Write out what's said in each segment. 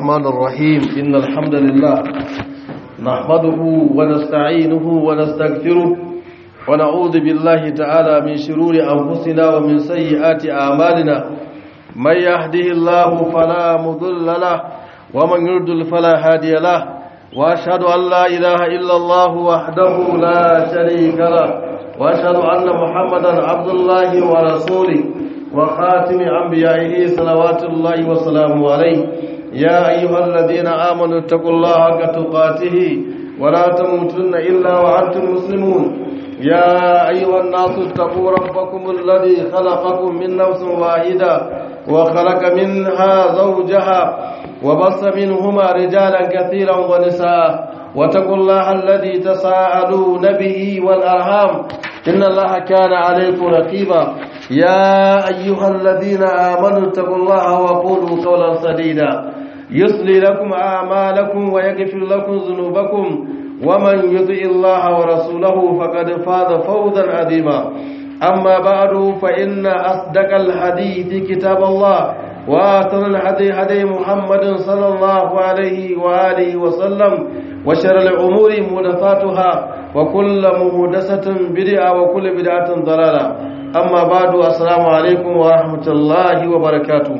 الرحمن الرحيم إن الحمد لله نحمده ونستعينه ونستغفره ونعوذ بالله تعالى من شرور أنفسنا ومن سيئات أعمالنا من يهده الله فلا مضل له ومن يضلل فلا هادي له وأشهد أن لا إله إلا الله وحده لا شريك له وأشهد أن محمدا عبد الله ورسوله وخاتم أنبيائه صلوات الله وسلامه عليه يا أيها الذين آمنوا اتقوا الله حق تقاته ولا تموتن إلا وأنتم مسلمون يا أيها الناس اتقوا ربكم الذي خلقكم من نفس واحدة وخلق منها زوجها وبص منهما رجالا كثيرا ونساء واتقوا الله الذي تساءلون به والأرham إن الله كان عليكم رقيبا يا أيها الذين آمنوا اتقوا الله وقولوا قولا سديدا يصلي لكم أعمالكم ويغفر لكم ذنوبكم ومن يطع الله ورسوله فقد فاز فوزا عظيما أما بعد فإن أصدق الحديث كتاب الله وآثر الهدي هدي محمد صلى الله عليه وآله وسلم وشر الأمور محدثاتها وكل محدثة بدعة وكل بدعة ضلالة أما بعد السلام عليكم ورحمة الله وبركاته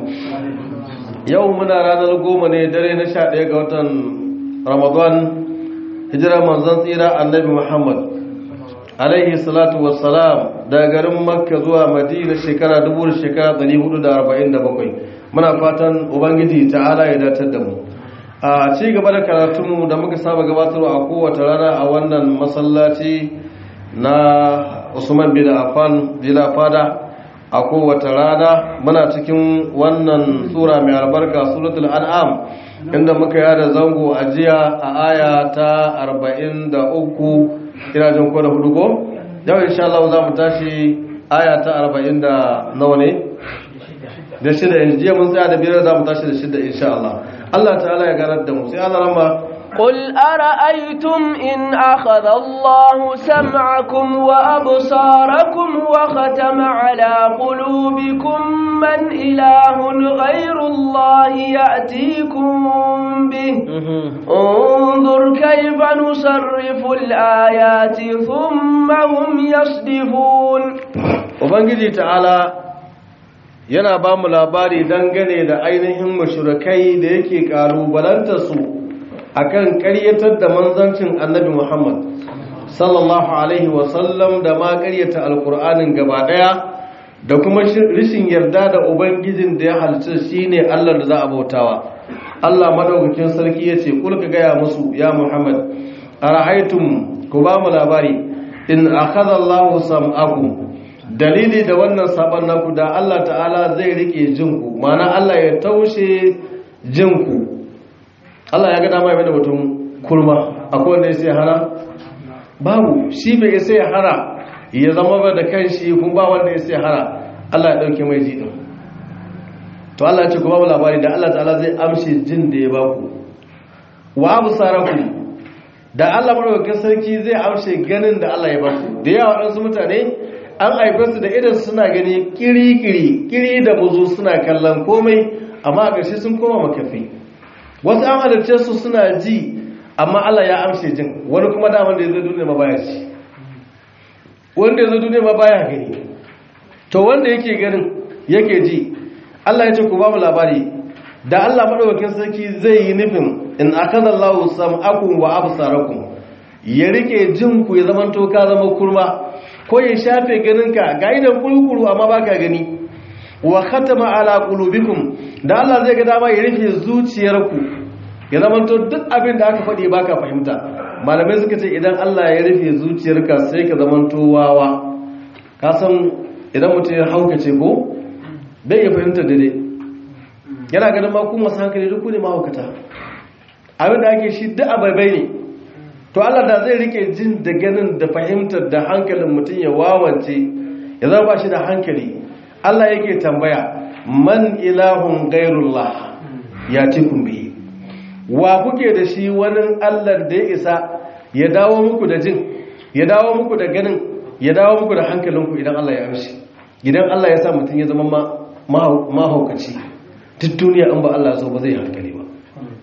يومنا رانا القوم ندري نشاء يقوة رمضان هجرة منزل إلى النبي محمد alaihi salatu wassalam daga garin makka zuwa madina shekara dubu da shekara 447 muna fatan ubangiji ta'ala ya datar da mu a ci gaba da karatunmu da muka saba gabatarwa a kowace rana a wannan masallaci na usman bin affan bila fada a kowace rana muna cikin wannan sura mai albarka suratul an'am inda muka yada zango a jiya a aya ta 43 ina jin ko da hudu ko yau insha Allah za mu tashi aya ta 40 da nawa ne da shida yanzu jiya mun tsaya da biyar za mu tashi da shida insha Allah Allah ta'ala ya ganar da mu sai Allah rama قل أرأيتم إن أخذ الله سمعكم وأبصاركم وختم على قلوبكم من إله غير الله يأتيكم به انظر كيف نصرف الآيات ثم هم يصدفون وبنجي تعالى yana ba mu labari dangane da ainihin mashurakai da yake kalubalanta su akan ƙaryatar da manzancin annabi Muhammad sallallahu alaihi wasallam da ma ƙaryata alkur'anin gaba ɗaya da kuma rishin yarda da ubangijin da ya halitta shine Allah da za a bautawa Allah madaukakin sarki yace kul ka gaya musu ya Muhammad ara'aytum ku ba mu labari in akhadha Allahu sam'akum dalili da wannan saban naku da Allah ta'ala zai rike jinku ma'ana Allah ya taushe jinku Allah ya ga dama ya da mutum kurma akwai wanda ya sai hana babu shi bai sai hana ya zama ba da kanshi kun ba wanda ya sai hana Allah ya dauke mai jidin to Allah ya ce ku ba mu labari da Allah ta'ala zai amshe jin da ya baku wa absarakum da Allah madaukakin sarki zai amshe ganin da Allah ya baku da yawa wadansu mutane an haife su da idan suna gani kiri-kiri kiri da buzu suna kallon komai amma a ƙarshe sun koma makafi wasu an halarce su suna ji amma Allah ya amshe jin wani kuma daman da ya zo duniya ma baya ci wanda ya zo duniya ma baya gani to wanda yake ganin yake ji Allah ya ce ku ba mu labari da Allah madaukakin sarki zai yi nufin in akada Allahu sam'akum wa absarakum ya rike jin ku ya zaman to ka zama kurma ko ya shafe ganinka ga idan kulkulu amma baka gani wa khatama ala qulubikum da Allah zai ga dama ya rufe zuciyarku ya zamanto duk abin da aka faɗi baka fahimta malamai suka ce idan Allah ya rufe zuciyarka sai ka zamanto wawa ka san idan mutum ya haukace ko bai ya fahimta dade yana ganin ma kuma masu hankali duk ne mahaukata abin da ake shi duk ababai ne to Allah da zai rike jin da ganin da fahimtar da hankalin mutum ya wawance ya zama ba shi da hankali Allah yake tambaya man ilahun gairullah ya cikin biyi wa kuke da shi wani Allah da ya isa ya dawo muku da jin ya dawo muku da ganin ya dawo muku da hankalinku idan Allah ya amshi idan Allah ya sa mutum ya zama mahaukaci duk duniya an ba Allah so ba zai hankali ba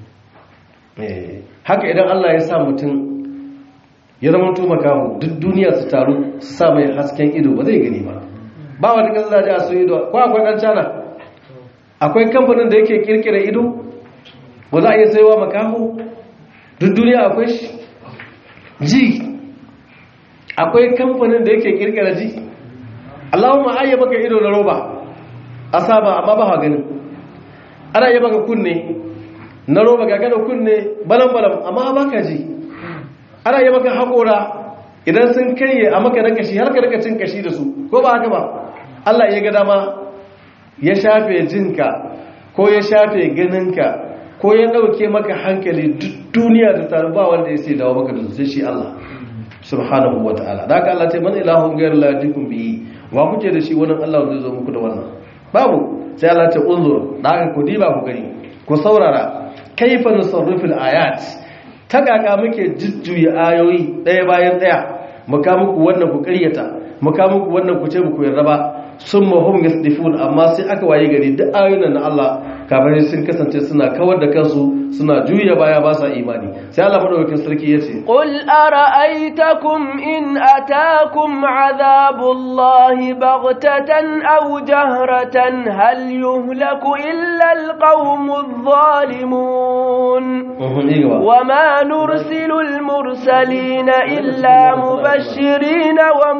haka idan Allah ya sa mutum ya zama to makamu duk duniya su taru su sa mai hasken ido ba zai gani ba ba wata kasa da a su ido ko akwai dan cana akwai kamfanin da yake kirkira ido ba za a iya saiwa makamu duk duniya akwai shi ji akwai kamfanin da yake kirkira ji Allahumma ayya maka ido na roba asaba amma ba gani ana yi maka kunne na roba ga gada kunne balan-balan amma ba ka ji ana yi maka haƙora idan sun karye a maka na kashi har ka rika cin kashi da su ko ba haka ba Allah ya ga dama ya shafe jinka ko ya shafe ganinka ko ya ɗauke maka hankali duk duniya da taru ba wanda ya sai dawo maka da sai shi Allah subhanahu wa ta'ala da haka Allah ce man ilahun gairu la yatikum bihi wa kuke da shi wannan Allah zai zo muku da wannan babu sai Allah ce unzur da haka ku diba ku gani ku saurara kaifa nusarrifil ayat ta kaka muke jujjuya ayoyi ɗaya bayan ɗaya muka muku wannan ku ƙaryata muka muku wannan ku ce muku yarda ba sun mahum yasdifun amma sai aka waye gari duk ayoyin na Allah kafin sun kasance suna kawar da kansu suna juya baya ba sa imani sai Allah madaukakin sarki yace qul ara'aytakum in atakum adhabullahi baghtatan aw jahratan hal yuhlaku illa alqawmudh zalimun wama nursilu almursalina illa mubashirin wa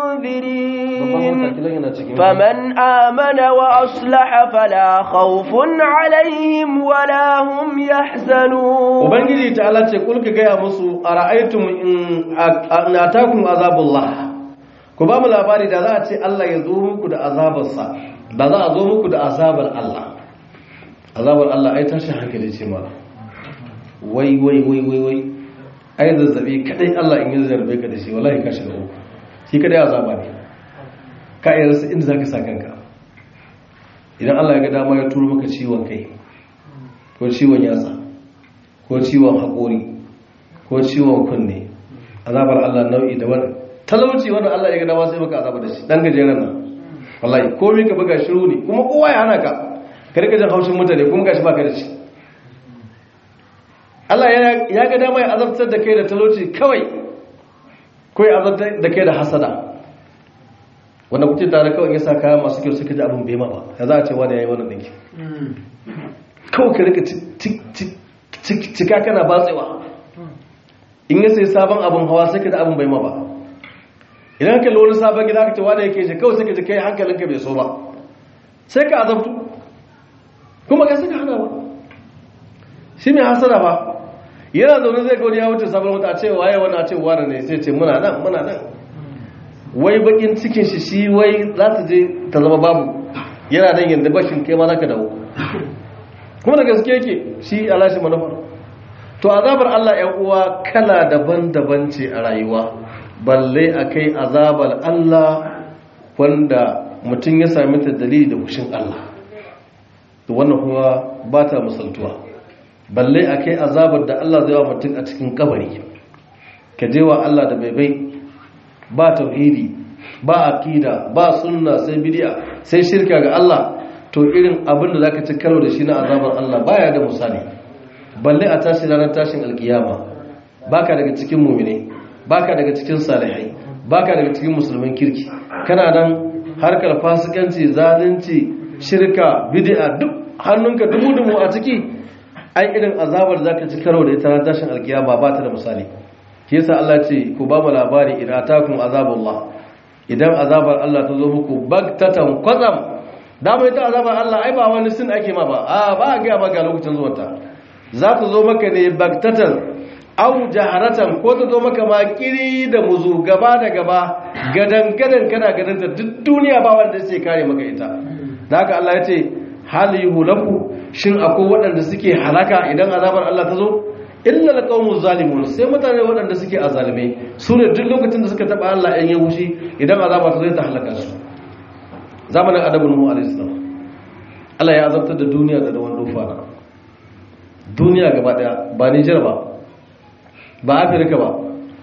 munzirin فمن آمن وأصلح فلا خوف عليهم ولا هم يحزنون وبنجي تعالى تقول كجاي مسو أرأيتم إن أتاكم عذاب الله ku ba mu labari da za a ce Allah ya zo muku da azabarsa da za a zo muku da azabar Allah azabar Allah ai tashi hankali ce mala wai wai wai wai wai ai zazzabi kadai Allah in yi zarbe ka da shi wallahi ka shiga uku shi kadai azaba ne ka iya rasa inda za ka sa kanka idan Allah ya ga dama ya turo maka ciwon kai ko ciwon yatsa ko ciwon haƙori ko ciwon kunne azabar Allah nau'i da wani talauci wanda Allah ya ga dama sai maka azaba da shi dan gajeren nan wallahi komai ka buga shiru ne kuma kowa ya hana ka ka rika jin haushin mutane kuma gashi baka da shi Allah ya ga dama ya azabtar da kai da talauci kawai ko ya azabtar da kai da hasada wanda kuke tare kawai ya sa kaya masu kyau suka ji abin bai ma ba ya za a ce wani ya yi wannan ɗinki kawai ka rika cika kana batsewa in ya sai sabon abin hawa sai ka ji abin bai ma ba idan ka wani sabon gida ka ce wani yake ji kawai sai ka ji kai hankalinka bai so ba sai ka azabtu kuma ka suka hana ba shi mai hasara ba yana zaune zai gauni ya wuce sabon wata a ce waye wani a ce wani ne sai ce muna nan muna nan wai bakin cikin shi shi wai za ta je ta zama babu yana nan yadda bashin kai ma za ka dawo kuma da gaske yake shi alashi manufar to azabar Allah ‘yan uwa kala daban-daban ce a rayuwa balle a kai azabar Allah wanda mutum ya sami ta dalili da kushin Allah to wannan kuma ba ta misaltuwa balle a kai azabar da Allah zai wa mutum a cikin kabari ka je wa Allah da bai bai ba tauhidi ba aqida ba sunna sai bid'a sai shirka ga Allah to irin abin da zaka ci karo da shi na azabar Allah baya da misali balle a tashi ranar tashin alkiyama baka daga cikin mu'mine baka daga cikin salihai baka daga cikin musulmin kirki kana nan harkar fasikanci zalunci shirka bid'a duk hannunka dubu-dubu a ciki ai irin azabar zaka ci karo da ita ranar tashin alkiyama ba ta da misali ke yasa Allah ce ku ba mu labari idan atakum azabullah idan azabar Allah ta zo muku bagtatan kwazam da mu ita azabar Allah ai ba wani sin ake ma ba a ba ga ba ga lokacin zuwanta za ta zo maka ne bagtatan au jaharatan ko ta zo maka ma kiri da muzu gaba da gaba gadan gadan kana gadanta duk duniya ba wanda sai kare maka ita da haka Allah ya ce hal yuhlaku shin akwai waɗanda suke halaka idan azabar Allah ta zo illa alqawmu zalimun sai mutane waɗanda suke azalimai su ne duk lokacin da suka taba Allah ɗan yahushi idan azaba ta zai ta halaka su zamanin adabu nuhu alayhi salam Allah ya azabtar da duniya da da wando fara duniya gaba daya ba Niger ba ba Afirka ba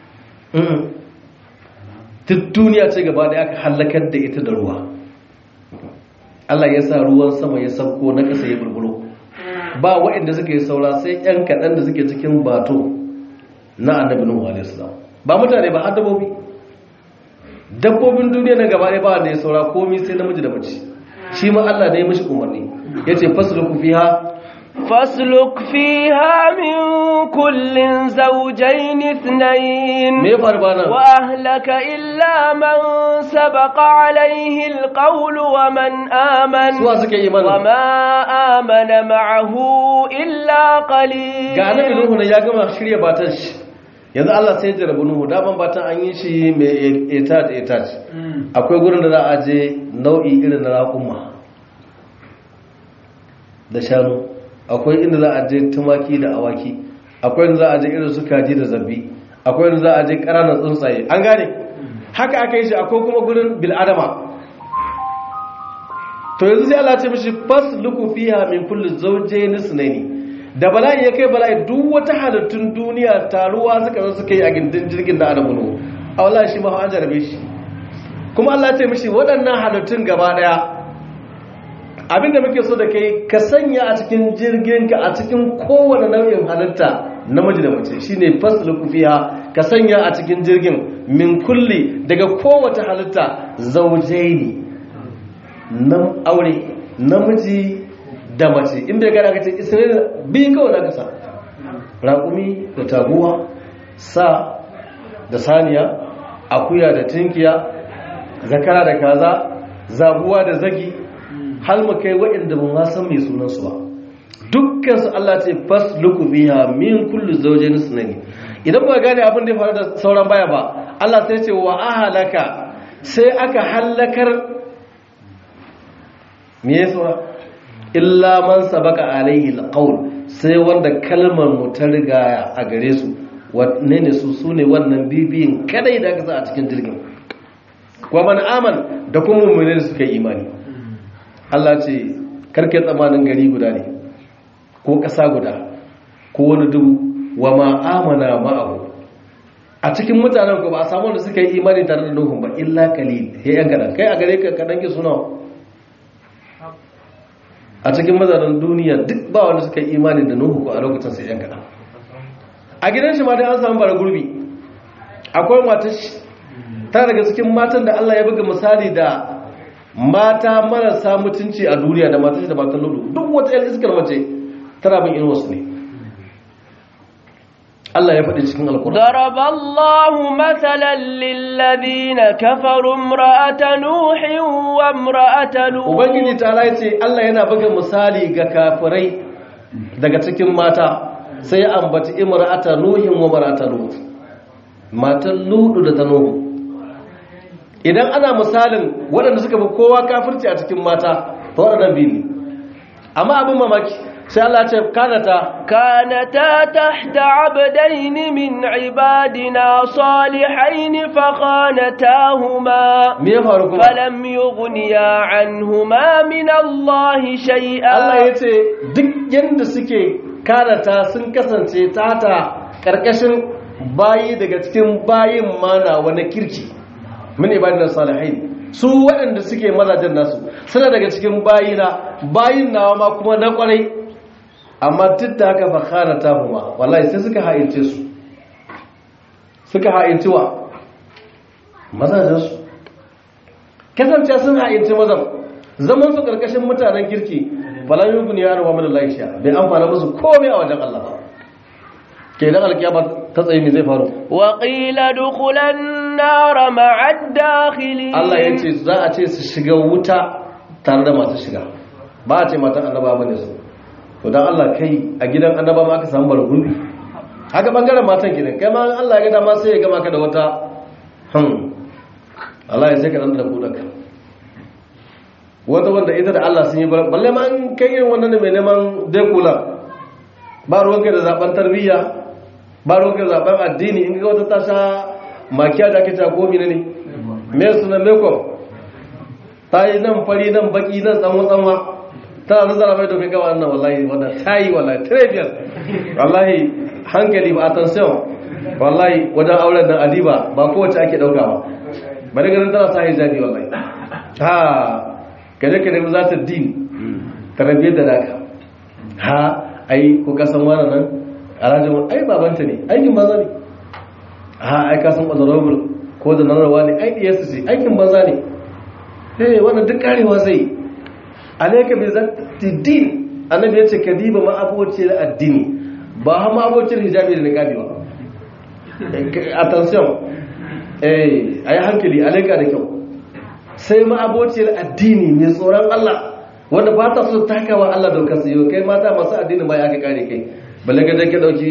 duk duniya ce gaba daya aka halakar da ita da ruwa Allah ya sa ruwan sama ya sauko na ƙasa ya bulbulo ba waɗanda suka yi saura sai ƴan kaɗan da suke cikin bato na annabi nuhu alaihi salam ba mutane ba har dabbobi dabbobin duniya na gaba ɗaya ba wanda ya saura komai sai namiji da mace shi ma Allah ne ya mishi umarni yace fasluku fiha فاسلك فيها من كل زوجين اثنين me ya faru bana وأهلك إلا من سبق عليه القول ومن آمن suwa suke yi mana وما آمن معه إلا قليل ga annabi nuhu ne ya gama shirya batan shi yanzu Allah sai ya jarabu nuhu daman batan an yi shi mai etat etat akwai gurin da za a je nau'i irin na raƙuma da shanu akwai inda za a je tumaki da awaki akwai inda za a je irin su kaji da zabbi akwai inda za a je ƙananan tsuntsaye an gane haka aka yi shi akwai kuma gurin bil'adama to yanzu sai Allah ce mishi fasluku fiha min kulli zawjayn ithnayn da bala'i ya kai bala'i duk wata halittun duniya taruwa suka zo suka yi a gindin jirgin da adamu nuhu a wallahi shi ma an jarabe shi kuma Allah ya ce mishi waɗannan halittun gaba daya abinda muke so da kai ka sanya a cikin jirgin ka a cikin kowane nau'in halitta namiji da mace shine fasluku fiha ka sanya a cikin jirgin min kulli daga kowace halitta zawjaini nan aure namiji da mace inda ya gada ka ce isra'ila biyu kawai na kasa raƙumi da taguwa sa da saniya akuya da tinkiya zakara da kaza zabuwa da zagi har mu kai waɗanda ba ma san mai sunansu ba dukkan su Allah ce fas luku biha min kullu zawjin sunani idan ba gane abin da ya faru da sauran baya ba Allah sai ce wa ahalaka sai aka halakar me ya saura illa man sabaka alaihi alqaul sai wanda kalmar mu ta riga a gare su wanne ne su sune wannan bibiyin kadai da aka sa a cikin jirgin wa man aman da kuma mu'mini da suka yi imani Allah ce karke tsamanin gari guda ne ko ƙasa guda ko wani dubu wa ma amana ma'ahu a cikin mutanen ko ba a samu wanda suka yi imani tare da nuhun ba illa kalil ya yan kadan kai a gare ka kadan ki suna a cikin mazanin duniya duk ba wanda suka yi imani da nuhu ko a lokacin sai yan kadan a gidan shi ma dai an samu bara gurbi akwai matar shi ta daga cikin matan da Allah ya buga misali da mata marasa mutunci a duniya da matar shi da matan ludu duk wata yan iskar mace tana bin irin wasu ne Allah ya faɗi cikin alkur'ani ضرب الله مثلا للذين كفروا امرأة نوح وامرأة لوط ubangiji ta ya ce Allah yana buga misali ga kafirai daga cikin mata sai ya ambaci imra'ata nuhin wa mar'ata lut matan ludu da ta nuhu idan ana misalin waɗanda suka fi kowa kafirci a cikin mata to waɗannan biyu ne amma abin mamaki sai Allah ya ce kanata كانتا تحت عبدين من عبادنا صالحين فخانتاهما me ya faru kuma فلم يغنيا عنهما من الله شيئا Allah ya ce duk yadda suke karata sun kasance tata ƙarƙashin bayi daga cikin bayin mana wani kirki min ibadin salihin su waɗanda suke mazajen nasu suna daga cikin bayina bayin nawa ma kuma na ƙwarai amma duk da haka fa karata huma wallahi sai suka ha'ince su suka ha'inci wa mazajensu kasance sun ha'inci mazan zaman su karkashin mutanen kirki falan yi guni yaro wa mana laisha bai amfana musu komai a wajen Allah ba ke dan alkiyama ta tsaye me zai faru وقيل ادخل النار مع الداخلين Allah ya ce za a ce su shiga wuta tare da masu shiga ba a ce matan annaba bane su to dan Allah kai a gidan annaba ma aka samu bargurbi haka bangaren matan gidan kai ma Allah ya ga dama sai ya gama ka da wata hmm Allah ya sai ka dan da kudanka wata wanda ita da Allah sun yi bar- balle ma an kai irin wannan da mai neman dai kula ba ruwanka da zaben tarbiyya ba ruwanka da zaben addini in ga wata tasha makiya da ake ta ko mine ne me suna makeup ta yi nan fari nan baki nan tsanwa tsanwa tana zazzara mai domin gawa nan wallahi wannan ta yi wallahi trebian wallahi hankali ba attention wallahi wajen auren nan adiba ba kowace ake dauka ba bari ganin tana sa hijabi wallahi ha kaje ka nemi zata din tarbiyyar da naka ha ai ko ka san wani nan alhaji mun ai babanta ne aikin banza ne a ai ka san honorable ko da narrawa ne ai diyarsu ce aikin banza ne eh wannan duk karewa zai alayka bi zati din annabi yace kadiba ma abocin addini ba ha ma abocin hijabi da niqabi ba attention eh ayi hankali alayka da kyau sai ma abocin addini mai tsoron Allah wanda ba ta so takawa Allah daukar su yau kai mata masu addini ba ya ka kare kai balle ga dake dauki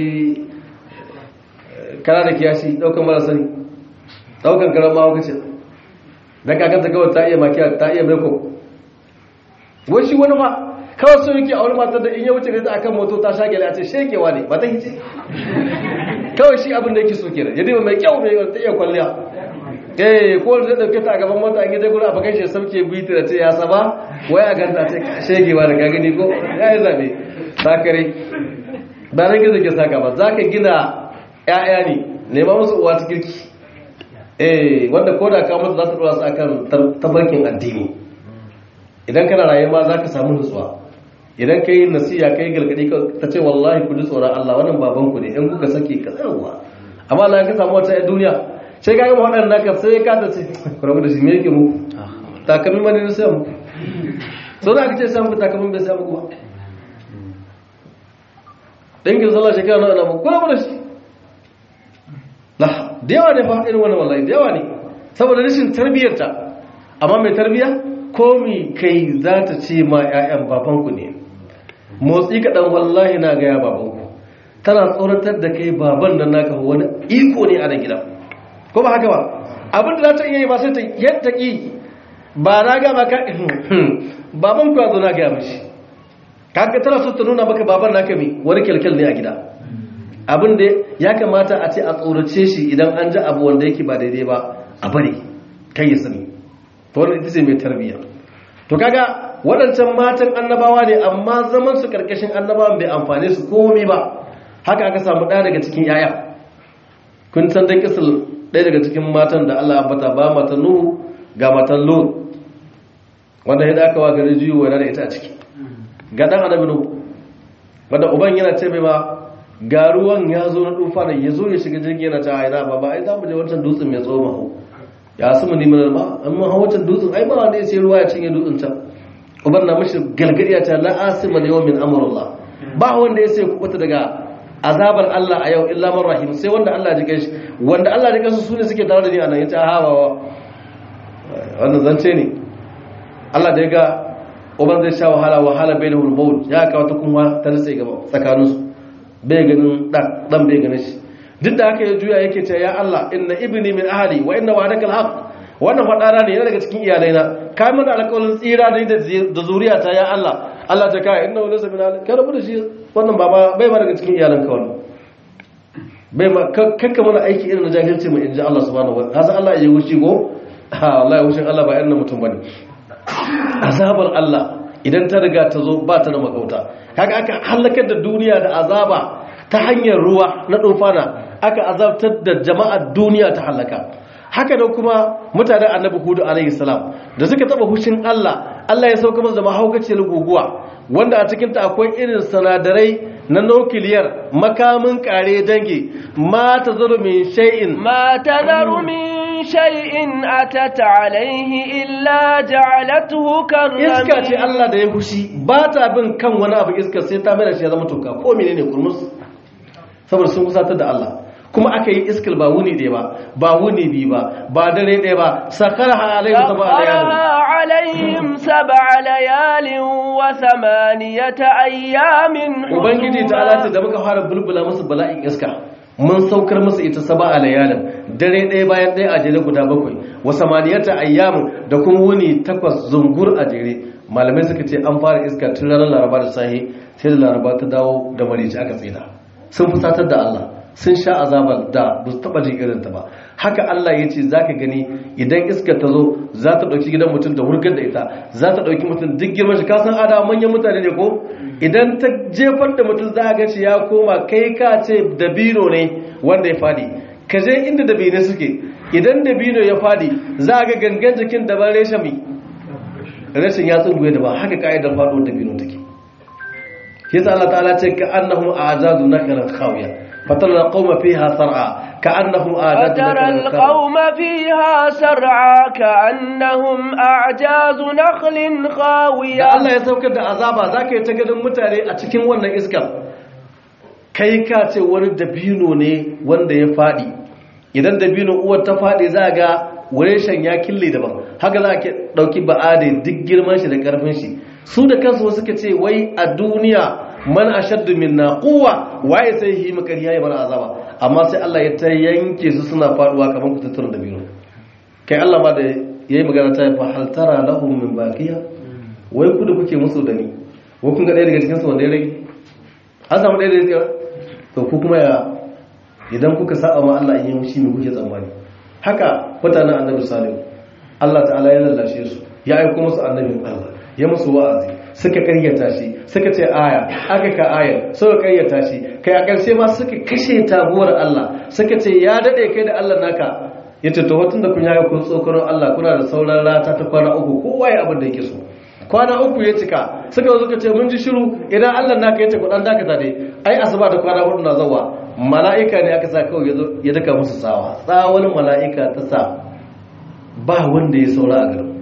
kana da kiyashi daukan marasa ne daukan karama hauka ce dan kakanta kawai ta iya makiya ta iya meko wai shi wani fa kawai so yake a wani matar da in ya wuce ta akan moto ta shagele a ce shekewa ne ba ta hice kawai shi abin da yake so kenan ya dima mai kyau mai ta iya kwalliya eh ko da dauke ta a gaban mota an gida gurin a bakan shi sauke biti da ce ya saba wai a ganta ce shekewa da ka gani ko ya yi zabe sakare ba nan gizo ke saka ba za ka gina 'ya'ya ne nema musu uwa ta kirki eh wanda ko da ka mutu za ta dora su akan tabarkin addini idan kana raye ma za ka samu nutsuwa idan ka yi nasiya ka yi gargadi ta ce wallahi ku ji tsoron Allah wannan babanku ne in kuka sake ka tsarwa amma Allah ka samu wata duniya sai ka gama waɗannan naka sai ka ta ce ku rabu da shi me yake mu takalmin mani na sai mu so da aka ce sai muku takalmin bai sai muku ba dangin sallah shekara na ana mu ku rabu da shi la da yawa ne fa irin wannan wallahi da yawa ne saboda rashin tarbiyyarta amma mai tarbiyya komi kai za ta ce ma 'ya'yan babanku ne motsi kaɗan wallahi na gaya babanku tana tsoratar da kai baban da naka wani iko ne a nan gida ko ba haka ba abin da za ta iya yi ba sai ta yadda ƙi ba na gama ka babanku ya zo na gaya mashi kaga tana so ta nuna maka baban naka mai wani kyalkyal ne a gida abin da ya kamata a ce a tsorace shi idan an ji abu wanda yake ba daidai ba a bari kai ya sani to wannan ita ce mai tarbiyya to kaga waɗancan matan annabawa ne amma zaman su karkashin annabawan bai amfane su komai ba haka aka samu ɗaya daga cikin yaya kun san dai kisal ɗaya daga cikin matan da Allah ambata ba matan Nuhu ga matan Lut wanda ya aka wa gari jiyo yana da ita a ciki ga dan annabi Nuhu wanda uban yana ce mai ba ga ruwan ya zo na dufa da ya zo ya shiga jirgi yana ta haina ba ba ai za mu je wancan dutsen mai tsawo mahu ya su mu neman ma an mun hau wancan dutsen ai ba wanda ya sai ruwa ya cinye dutsen can uban na mashi galgadi ya ta la asima da yawmin amrullah ba wanda ya sai kubuta daga azabar Allah a yau illa man rahim sai wanda Allah ya jike shi wanda Allah ya jike su sune suke tare da ni anan yace ha ba wannan zance ne Allah da ya ga uban zai sha wahala wahala bainahul maut ya kawo ta kuma ta nutse gaba tsakaninsu bai ganin dan bai ganin shi duk da haka ya juya yake ce ya Allah inna ibni min ahli wa inna wa'adaka alhaq wannan fadara ne yana daga cikin iyalaina ka mana alƙawarin tsira da da zuriyata ya Allah Allah ta kai inna laysa min ahli ka rabu da shi wannan baba bai ma daga cikin iyalanka wannan bai ma kakka mana aiki irin na jahilci mu inji Allah subhanahu wa ta'ala hasa Allah ya wuce go ha Allah ya wuce Allah ba irin mutum bane azabar Allah idan ta riga ta zo ba ta da makauta kaga aka halakar da duniya da azaba ta hanyar ruwa na dofana aka azabtar da jama'ar duniya ta halaka haka da kuma mutanen annabi hudu alaihi salam da suka taba hushin Allah Allah ya sauka musu da mahaukaciyar guguwa wanda a cikin ta akwai irin sanadarai na nukiliyar makamin kare dangi ma tazaru min shay'in ما تذر من شيء أتت عليه إلا جعلته iska ce كالرميم Allah da ya fushi ba ta bin kan wani abu iska sai ta mai da shi ya zama toka ko menene kurmus saboda sun kusatar da Allah kuma aka yi iskil ba wuni ɗaya ba ba wuni biyu ba ba dare ɗaya ba sakaraha alaihi saba سخرها عليهم سبع ليال وثمانية أيام ubangiji ta alata da muka fara bulbula musu bala'in iska mun saukar musu ita saba a layalin dare ɗaya bayan ɗaya a jere guda bakwai wa samaniyata ayyamin da kuma wuni takwas zungur a jere malamai suka ce an fara iska tun ranar laraba da sahi sai da laraba ta dawo da marici aka tsina sun fusatar da Allah sun sha azabar da ba su taba jin irin ta ba haka Allah ya ce zaka gani idan iska ta zo za ta dauki gidan mutum da hurgar da ita za ta dauki mutum duk girman shi ka san ada manyan mutane ne ko idan ta jefar da mutum za ga shi ya koma kai ka ce dabino ne wanda ya fadi ka je inda dabino suke idan dabino ya fadi za ga gangan jikin da ban reshami rashin ya tsunguye da ba haka ka'idar faɗo dabino take yasa Allah ta'ala ce ka annahum a'jadu nakran khawiya fatara qauma fiha sar'a ka annahum a'jadu فترى nakran khawiya القوم فيها سرعى كأنهم أعجاز نخل da خاوية Allah ya saukar da azaba zaka yi ta ganin mutane a cikin wannan iskar kai ka ce wani dabino ne wanda ya fadi idan dabino uwar ta fadi za ga shan ya kille daban haka za ka dauki ba'ade duk girman shi da karfin shi su da kansu suka ce wai a duniya man ashaddu minna quwwa waye sai yi makari yayi mana azaba amma sai Allah ya ta yanke su suna faduwa kamar kututturen dabino kai Allah ma da yayi magana ta fa hal tara lahum min baqiya wai ku da kuke musu da ni wai kun ga ɗaya daga cikin su wanda ya rage an samu ɗaya daga cikin to ku kuma ya idan kuka saba ma Allah in yi mushi me kuke tsammani haka mutanen annabi salihu Allah ta'ala ya lallashe su ya aiko musu annabin Allah ya musu wa'azi suka karyata shi suka ce aya aka ka aya suka karyata shi kai a ƙarshe ma suka kashe tabuwar Allah suka ce ya dade kai da Allah naka yace to hotun da kun yaga kun tsokaron Allah kuna da sauran rata ta kwana uku kowa ya abin da yake so kwana uku ya cika suka zo suka ce mun ji shiru idan Allah naka yace ku dan dakata dai ai asuba da kwana hudu na zawa mala'ika ne aka sa kawai ya zo ya daka musu tsawa tsawon mala'ika ta sa ba wanda ya saura a garin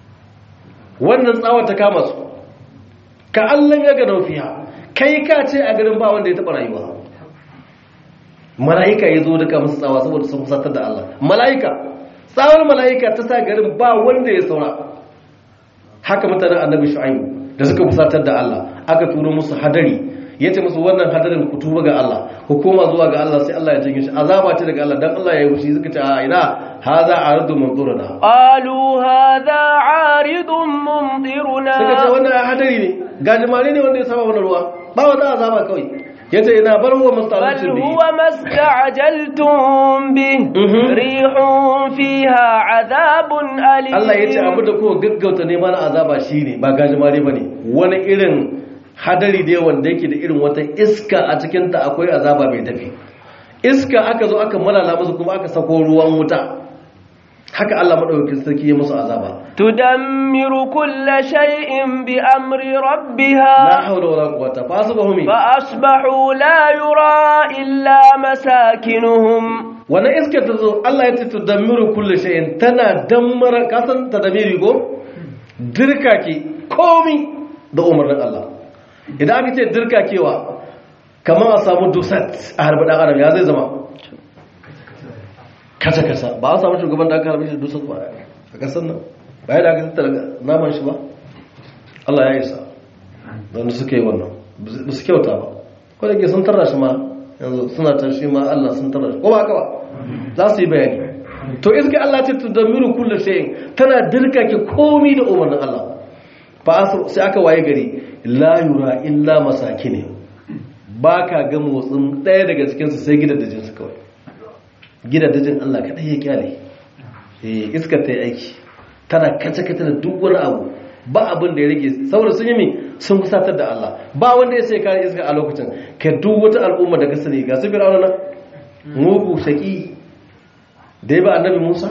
wannan tsawa ta kama su ka allon ya gano fiya kai ka ce a garin ba wanda ya taɓa rayuwa mala'ika ya zo duka musu tsawa saboda sun fusatar da Allah mala'ika tsawon mala'ika ta sa garin ba wanda ya saura haka mutanen annabi shu'aibu da suka fusatar da Allah aka turo musu hadari ya ce musu wannan hadarin ku tuba ga Allah ku koma zuwa ga Allah sai Allah ya janye shi azaba ce daga Allah dan Allah ya yi fushi suka ce a ina haza aradu manzuruna قالوا هذا عارض ممطرنا suka ce wannan hadari ne gajimare ne wanda ya saba wannan ruwa ba wata azaba kawai ya ce ina bar wa بل mustalacin da هو ما استعجلتم به Mhm. ريح فيها عذاب أليم Allah ya ce abu da kowa gaggauta neman azaba shi ne ba gajimare ba ne wani irin hadari da yawan da yake da irin wata iska a cikinta akwai azaba mai tafi iska aka zo aka malala musu kuma aka sako ruwan wuta haka Allah maɗaukakin sarki ya musu azaba تدمر كل شيء بأمر la ربها haula wala quwwata fa asbahum فأصبحوا لا يرى إلا مساكنهم wannan iskar ta zo Allah ya ce tudammiru kulli shay'in tana dammara kasan tadamiri ko dirkake komi da umarnin Allah idan aka ce dirkakewa kamar a samu dusat a harbi dan adam ya zai zama kasa kasa ba a samu shugaban da aka harbi shi dusat ba a kasan nan ba ya da aka tattara naman shi ba Allah ya isa don suka yi wannan ba su kyauta ba ko da ke sun tarra shi ma yanzu suna ta shi ma Allah sun tarra shi ko ba haka ba za su yi bayani to iska Allah ce tu damiru kullu shay'in tana dirkake komai da umarnin Allah fa asu sai aka waye gari la yura illa masakine baka ga motsin daya daga cikin su sai gidaddajin su kawai gidaddajin Allah kadai ya kyale eh iskar ta yi aiki tana kace kace da duk wani abu ba abin da ya rage saboda sun yi mi sun kusatar da Allah ba wanda ya sai kare iska a lokacin ka duk wata al'umma da ka sani ga su fir'auna nan mugu shaki da ya ba annabi Musa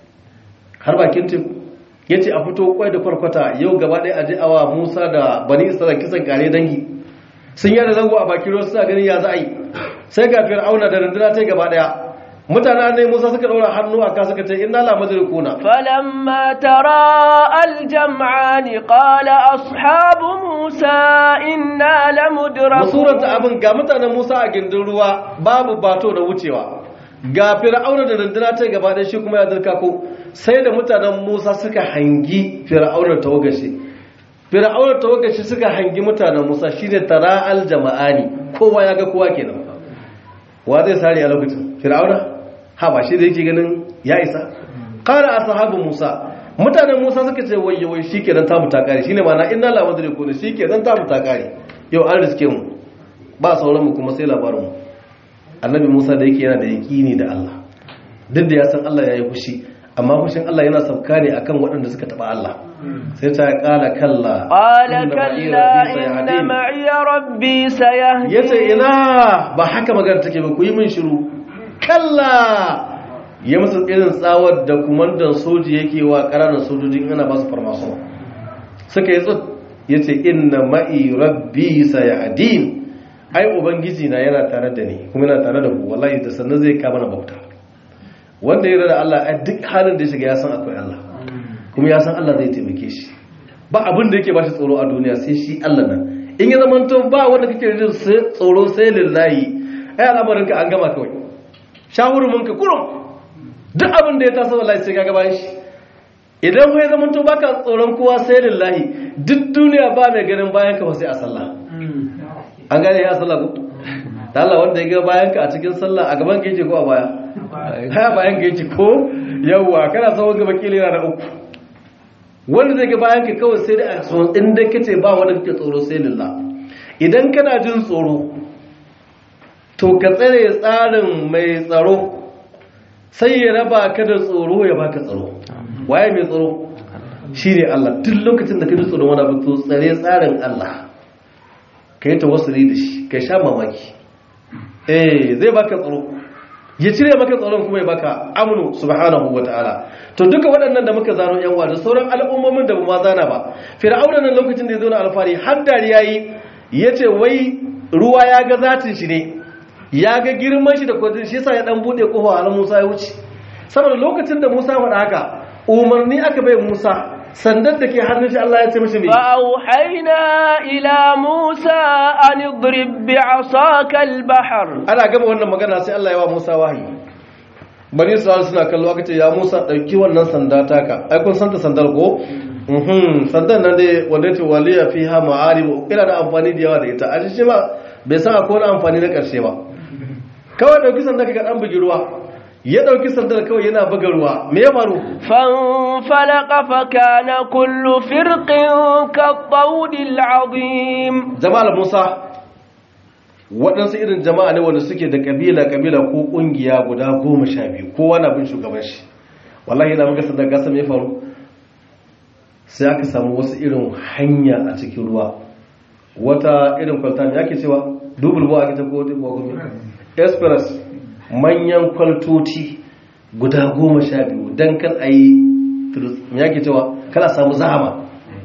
har bakin teku ya ce a fito kwai da kwarkwata yau gaba ɗaya aji awa Musa da bani Isra'ila kisan kare dangi sun yada zango a bakin ruwa suna ganin ya za a yi sai ga fir'auna da rundunar ta gaba ɗaya mutanen annabi Musa suka ɗaura hannu a ka suka ce inna la madrikuna فلما تراءى الجمعان قال أصحاب موسى إنا لمدركون masuranta abin ga mutanen Musa a gindin ruwa babu bato da wucewa ga fir'auna da rundunar ta gaba ɗaya shi kuma ya dirka ko sai da mutanen Musa suka hangi fir'auna tawagashi fir'auna tawagashi suka hangi mutanen Musa shine tara'al jama'ani kowa ya ga kowa kenan wa zai sare a lokacin fir'auna ha ba shi da yake ganin ya isa qala ashabu Musa mutanen Musa suka ce wayye wai shikenan ta muta kare shine ma'ana inna la madrikun shikenan ta muta kare yau an riske mu ba sauran mu kuma sai labarin mu annabi Musa da yake yana da yaqini da Allah duk da ya san Allah ya yi fushi amma fushin Allah yana sauka ne akan waɗanda suka taba Allah sai ta kala kalla قال inna ma'i كلا rabbi إن sayahdin. معي ربي سيهدين yace ina ba haka magana take ba ku yi min shiru kalla ya musu irin tsawar da kumandan soji yake wa ƙananan sojojin ana ba su farmason suka yi tsut yace inna ma'i rabbi sayahdin ai ubangiji na yana tare da ni kuma yana tare da ku wallahi da sannan zai kama na bauta wanda ya da Allah a duk halin da ya shiga ya san akwai Allah kuma ya san Allah zai taimake shi ba abin da yake ba shi tsoro a duniya sai shi Allah nan in ya zama to ba wanda kake jin tsoro sai lillahi ai al'amarin ka an gama kawai shahurumin ka kurum duk abin da ya taso wallahi sai ka gaba shi idan kai zama to baka tsoron kowa sai lillahi duk duniya ba mai ganin bayan ka ba sai a sallah an gane ya sallah ko da Allah wanda ya ga bayan ka a cikin sallah a gaban ka yake ko a baya haya bayan ka yake ko yawwa kana sawon gaba kila yana da uku wanda zai ga bayan ka kawai sai da a tsoron inda kace ba wanda kake tsoro sai lillah idan kana jin tsoro to ka tsare tsarin mai tsaro sai ya raba ka da tsoro ya baka tsaro waye mai tsaro shine Allah duk lokacin da ka ji tsoron wani abu to tsare tsarin Allah ka yi tawassuli da shi ka sha mamaki eh zai baka tsaro ya cire maka tsaron kuma ya baka amnu subhanahu wataala to duka waɗannan da muka zano yan da sauran al'ummomin da ba ma zana ba fir'auna nan lokacin da ya zo na alfari har dariya yi yace wai ruwa ya ga zatin shi ne ya ga girman shi da kwadin shi yasa ya dan bude kofa har Musa ya wuce saboda lokacin da Musa faɗa haka umarni aka bai Musa sandar da ke hannun shi Allah ya ce mishi me فأوحينا إلى موسى أن اضرب بعصاك البحر ana gaba wannan magana sai Allah ya wa Musa wahayi bani Isra'il suna kallo aka ce ya Musa dauki wannan sanda taka ai kun santa sandar ko mhm sandan nan dai wanda ce waliya fiha ma'arib ina da amfani da yawa da ita a shi ba bai san akwai wani amfani na karshe ba kawai dauki sandar ka dan bugi ruwa ya dauki sandar kawai yana buga ruwa me ya faru فانفلق فكان كل فرق كالطود العظيم jama'ar Musa waɗansu irin jama'a ne wanda suke da kabila-kabila ko ƙungiya guda goma sha biyu kowa na bin shugaban shi wallahi yana muka sadar gasa mai faru sai aka samu wasu irin hanya a cikin ruwa wata irin kwalta ne ake cewa dubul bo ake ta ko dubul bo express manyan kwaltoti guda goma sha biyu don kan a yi me ake cewa kana samu zahama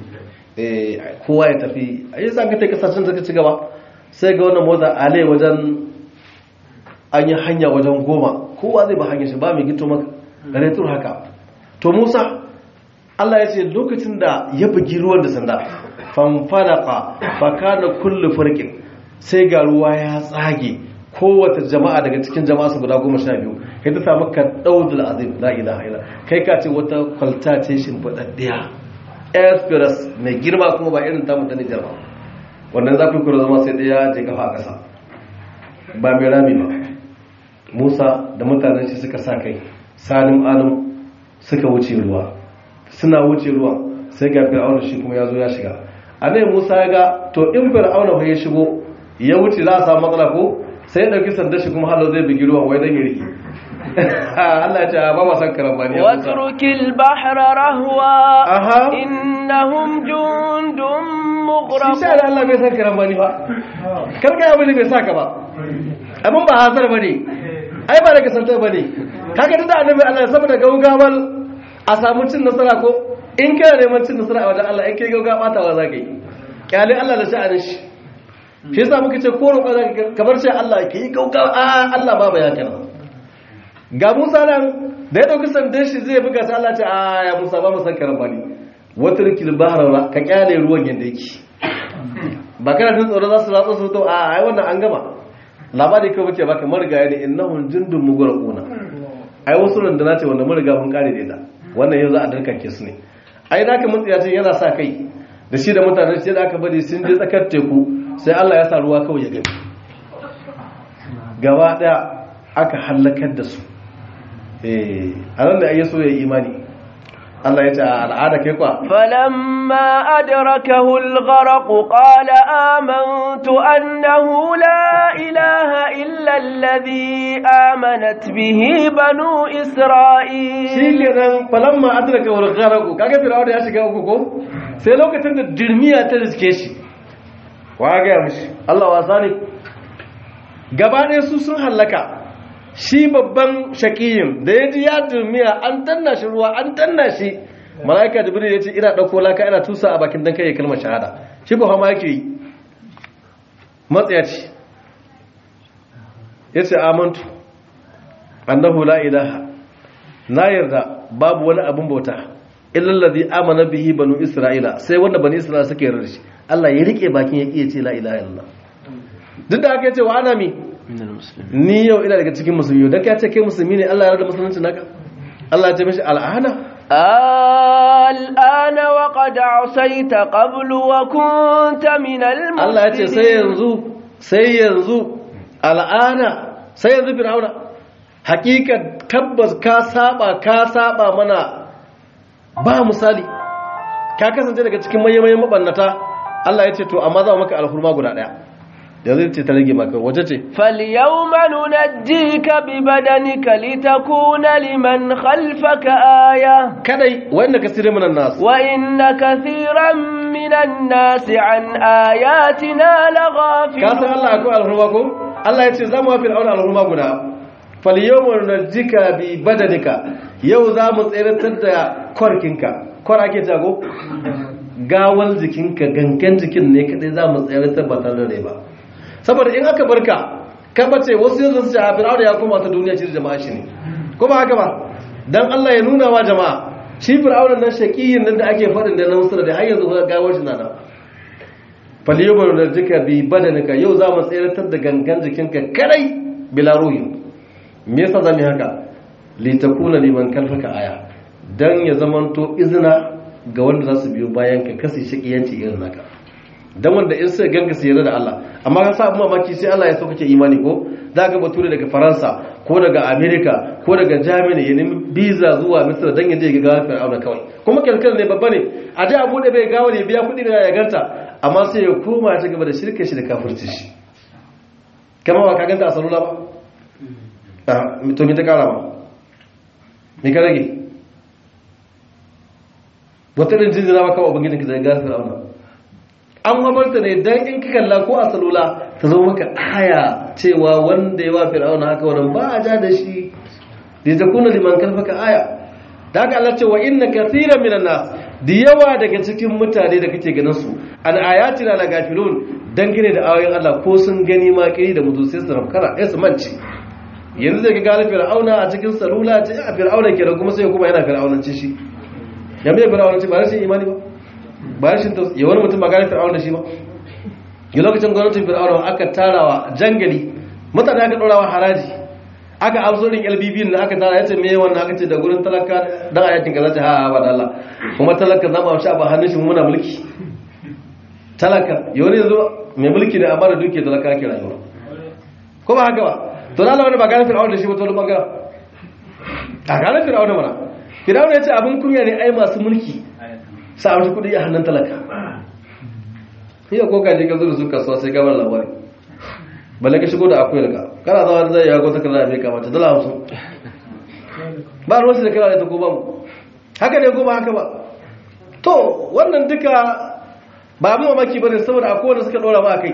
Eh, kowa ya tafi a yi zanga ta kasashen suka ci gaba sai ga wannan motsa ale wajen an yi hanya wajen goma kowa zai ba hanyar shi ba mai gito maka retur haka to musa allah ya ce lokacin da ya bugi ruwan da sanda fanfalaka fakana kullu farkin sai ga ruwa ya tsage kowace jama'a daga cikin jama'a su guda goma sha biyu kai ta samu ka daudul azim la ilaha illa kai ka ce wata kwalta ce shimfiɗaɗɗiya express mai girma kuma ba irin tamu ta nijar ba wannan za ku kura zama sai ɗaya je kafa a ƙasa ba mai rami ba musa da mutanen shi suka sa kai salim alim suka wuce ruwa suna wuce ruwa sai ga fir'auna shi kuma ya zo ya shiga a nan musa ya ga to in fir'auna ya shigo ya wuce za a samu matsala ko sai ya ɗauki sandar shi kuma halo zai bugi ruwa wai don ya riki Allah ya ce ba ma san karambani ya Musa. واترك البحر رهوا Aha. إنهم جند shi مغرقون sha da Allah bai san karambani ba karka ya bane bai saka ba abin ba hasar ba ne ai ba daga santar ba ne kaga da annabi Allah saboda gaugawar a samu cin nasara ko in kana neman cin nasara a wajen Allah in kai gaugawa batawa za ka yi kyale Allah da sha'anin shi shi yasa muka ce ko roƙa za ka kamar ce Allah ke yi gaugawa a Allah ba ba ya kana ga Musa nan da ya dauki sandan shi zai buga sai Allah ce a ya Musa ba mu san karambani wata rikil bahara ka kyale ruwan yanda yake ba kana jin tsoro za su ratsa su to a ai wannan an gama labari kawai bace baka marigaya ne innahum jundun mughraquna ai wasu runduna ce wanda mun riga mun kare da ita wannan yanzu a darkake su ne ai naka mun tsaya ce yana sa kai da shi da mutanen shi da aka bari sun je tsakar teku sai Allah ya sa ruwa kawai ya gani gaba daya aka halakar da su eh a nan da ayi so ya yi imani Allah ya ce a al'ada kai kwa فلما أدركه الغرق قال آمنت أنه لا إله إلا الذي آمنت به بنو shi إسرائيل kenan falamma adraka wal gharaqu kaga fir'auna ya shiga uku ko sai lokacin da dirmiya ta riske shi wa ga mishi Allah wasa ne gaba ɗaya su sun hallaka shi babban shaqiyin da ya ji ya dirmiya an danna shi ruwa an danna shi malaika jibril ya ce ina dauko laka ina tusa a bakin dan kai kalmar shahada shi ko hama yake yi matsayaci ya ce amantu annahu la ilaha na yarda babu wani abin bauta illallazi amana bihi banu isra'ila sai wanda bani isra'ila suka yarda shi Allah ya rike bakin ya iya ce la ilaha illallah duk da haka ya ce wa ana mi ni yau ina daga cikin musulmi dan ka ce kai musulmi ne Allah ya yarda musulunci naka Allah ya ce mishi al'ana الآن وقد عصيت قبل وكنت من المفسدين Allah ya ce sai yanzu sai yanzu al'ana sai yanzu fir'auna hakika tabbas ka saba ka saba mana ba misali ka kasance daga cikin mayyamayin mabannata Allah ya ce to amma za mu maka alhurma guda daya da zai ce ta rage maka wace ce فاليوم ننجيك ببدنك لتكون لمن خلفك آية kadai wanda ka sire minan nasu وإن كثيرا من الناس عن آياتنا ka san لغافلون Allah akwai alhurma ko Allah ya ce za mu wa fir'auna alhurma guda falyawma nunajjika bi badanika yau za mu tseratar da kwarkinka kwar ake jago gawal jikinka gangan jikin ne kadai za mu tseratar ba tare da rai ba saboda in aka barka ka bace wasu yanzu su ce a fir'auna ya koma ta duniya shi da jama'a shi ne ko ba haka ba dan Allah ya nuna wa jama'a shi fir'auna nan shaqiyin nan da ake faɗin da na musulun da har yanzu gawar shi na nan faliyobar da jika bi badanika yau za mu tseratar da gangan jikinka kadai bila ruhi me yasa zamu yi haka litakuna liman kalfaka aya dan ya zamanto izina ga wanda za su biyo bayan ka kasi shakiyanci irin naka dan wanda in sai ganga su yarda da Allah amma ka sa abin mamaki sai Allah ya so kake imani ko za ga bature daga Faransa ko daga America ko daga Germany ya nemi visa zuwa Misra dan ya je ga gawar Fir'auna kawai kuma kalkal ne babba ne a je abu da bai gawar ya biya kuɗi da ya ganta amma sai ya koma ta gaba da shirka shi da kafirci shi kama ba ka ganta a salula ba Ah, to me ta kara ba me ka rage wata ɗin jinjina maka wa ubangijinka zai gasa fir'auna an mamarta ne dan in ka kalla ko a salula ta zo maka aya cewa wanda ya wa fir'auna haka wannan ba a ja da shi da ta kuna liman kalfaka aya da haka Allah ce wa inna kathiran minan nas da yawa daga cikin mutane da kake ganin su an ayatina la gafilun dangane da ayoyin Allah ko sun gani ma kiri da mutu sai su rafkara sai su manci yanzu zai ga galibin fir'auna a cikin salula ce a fir'auna ke da kuma sai kuma yana fir'aunanci shi ya mai fir'aunanci ba rashin imani ba ba rashin tausa ya wani mutum ba gane fir'auna da shi ba yi lokacin gwamnatin fir'auna aka tarawa jangali mutane aka ɗorawa haraji aka absorin lbb da aka tara ya ce me wannan aka ce da gurin talaka dan a yakin kaza ce ha ba da Allah kuma talaka zama shi ba hannun shi muna mulki talaka yau ne yanzu mai mulki da amma da duke talaka ke rayuwa ko ba haka ba to da Allah wani ba gane fir'auna da shi ba to wani bangaren a gane fir'auna mana fir'auna ya ce abin kunya ne ai masu mulki sa amshi kuɗi a hannun talaka iya ko ka je ka zo da su kasuwa sai gabar labari balle ka shigo da akwai daga kana zama da zai ya gota kana mai kamata dala hamsin ba ruwan shi da kana da ta ko ba mu haka ne ko ba haka ba to wannan duka ba abin mamaki ba ne saboda akwai wanda suka ɗora ma a kai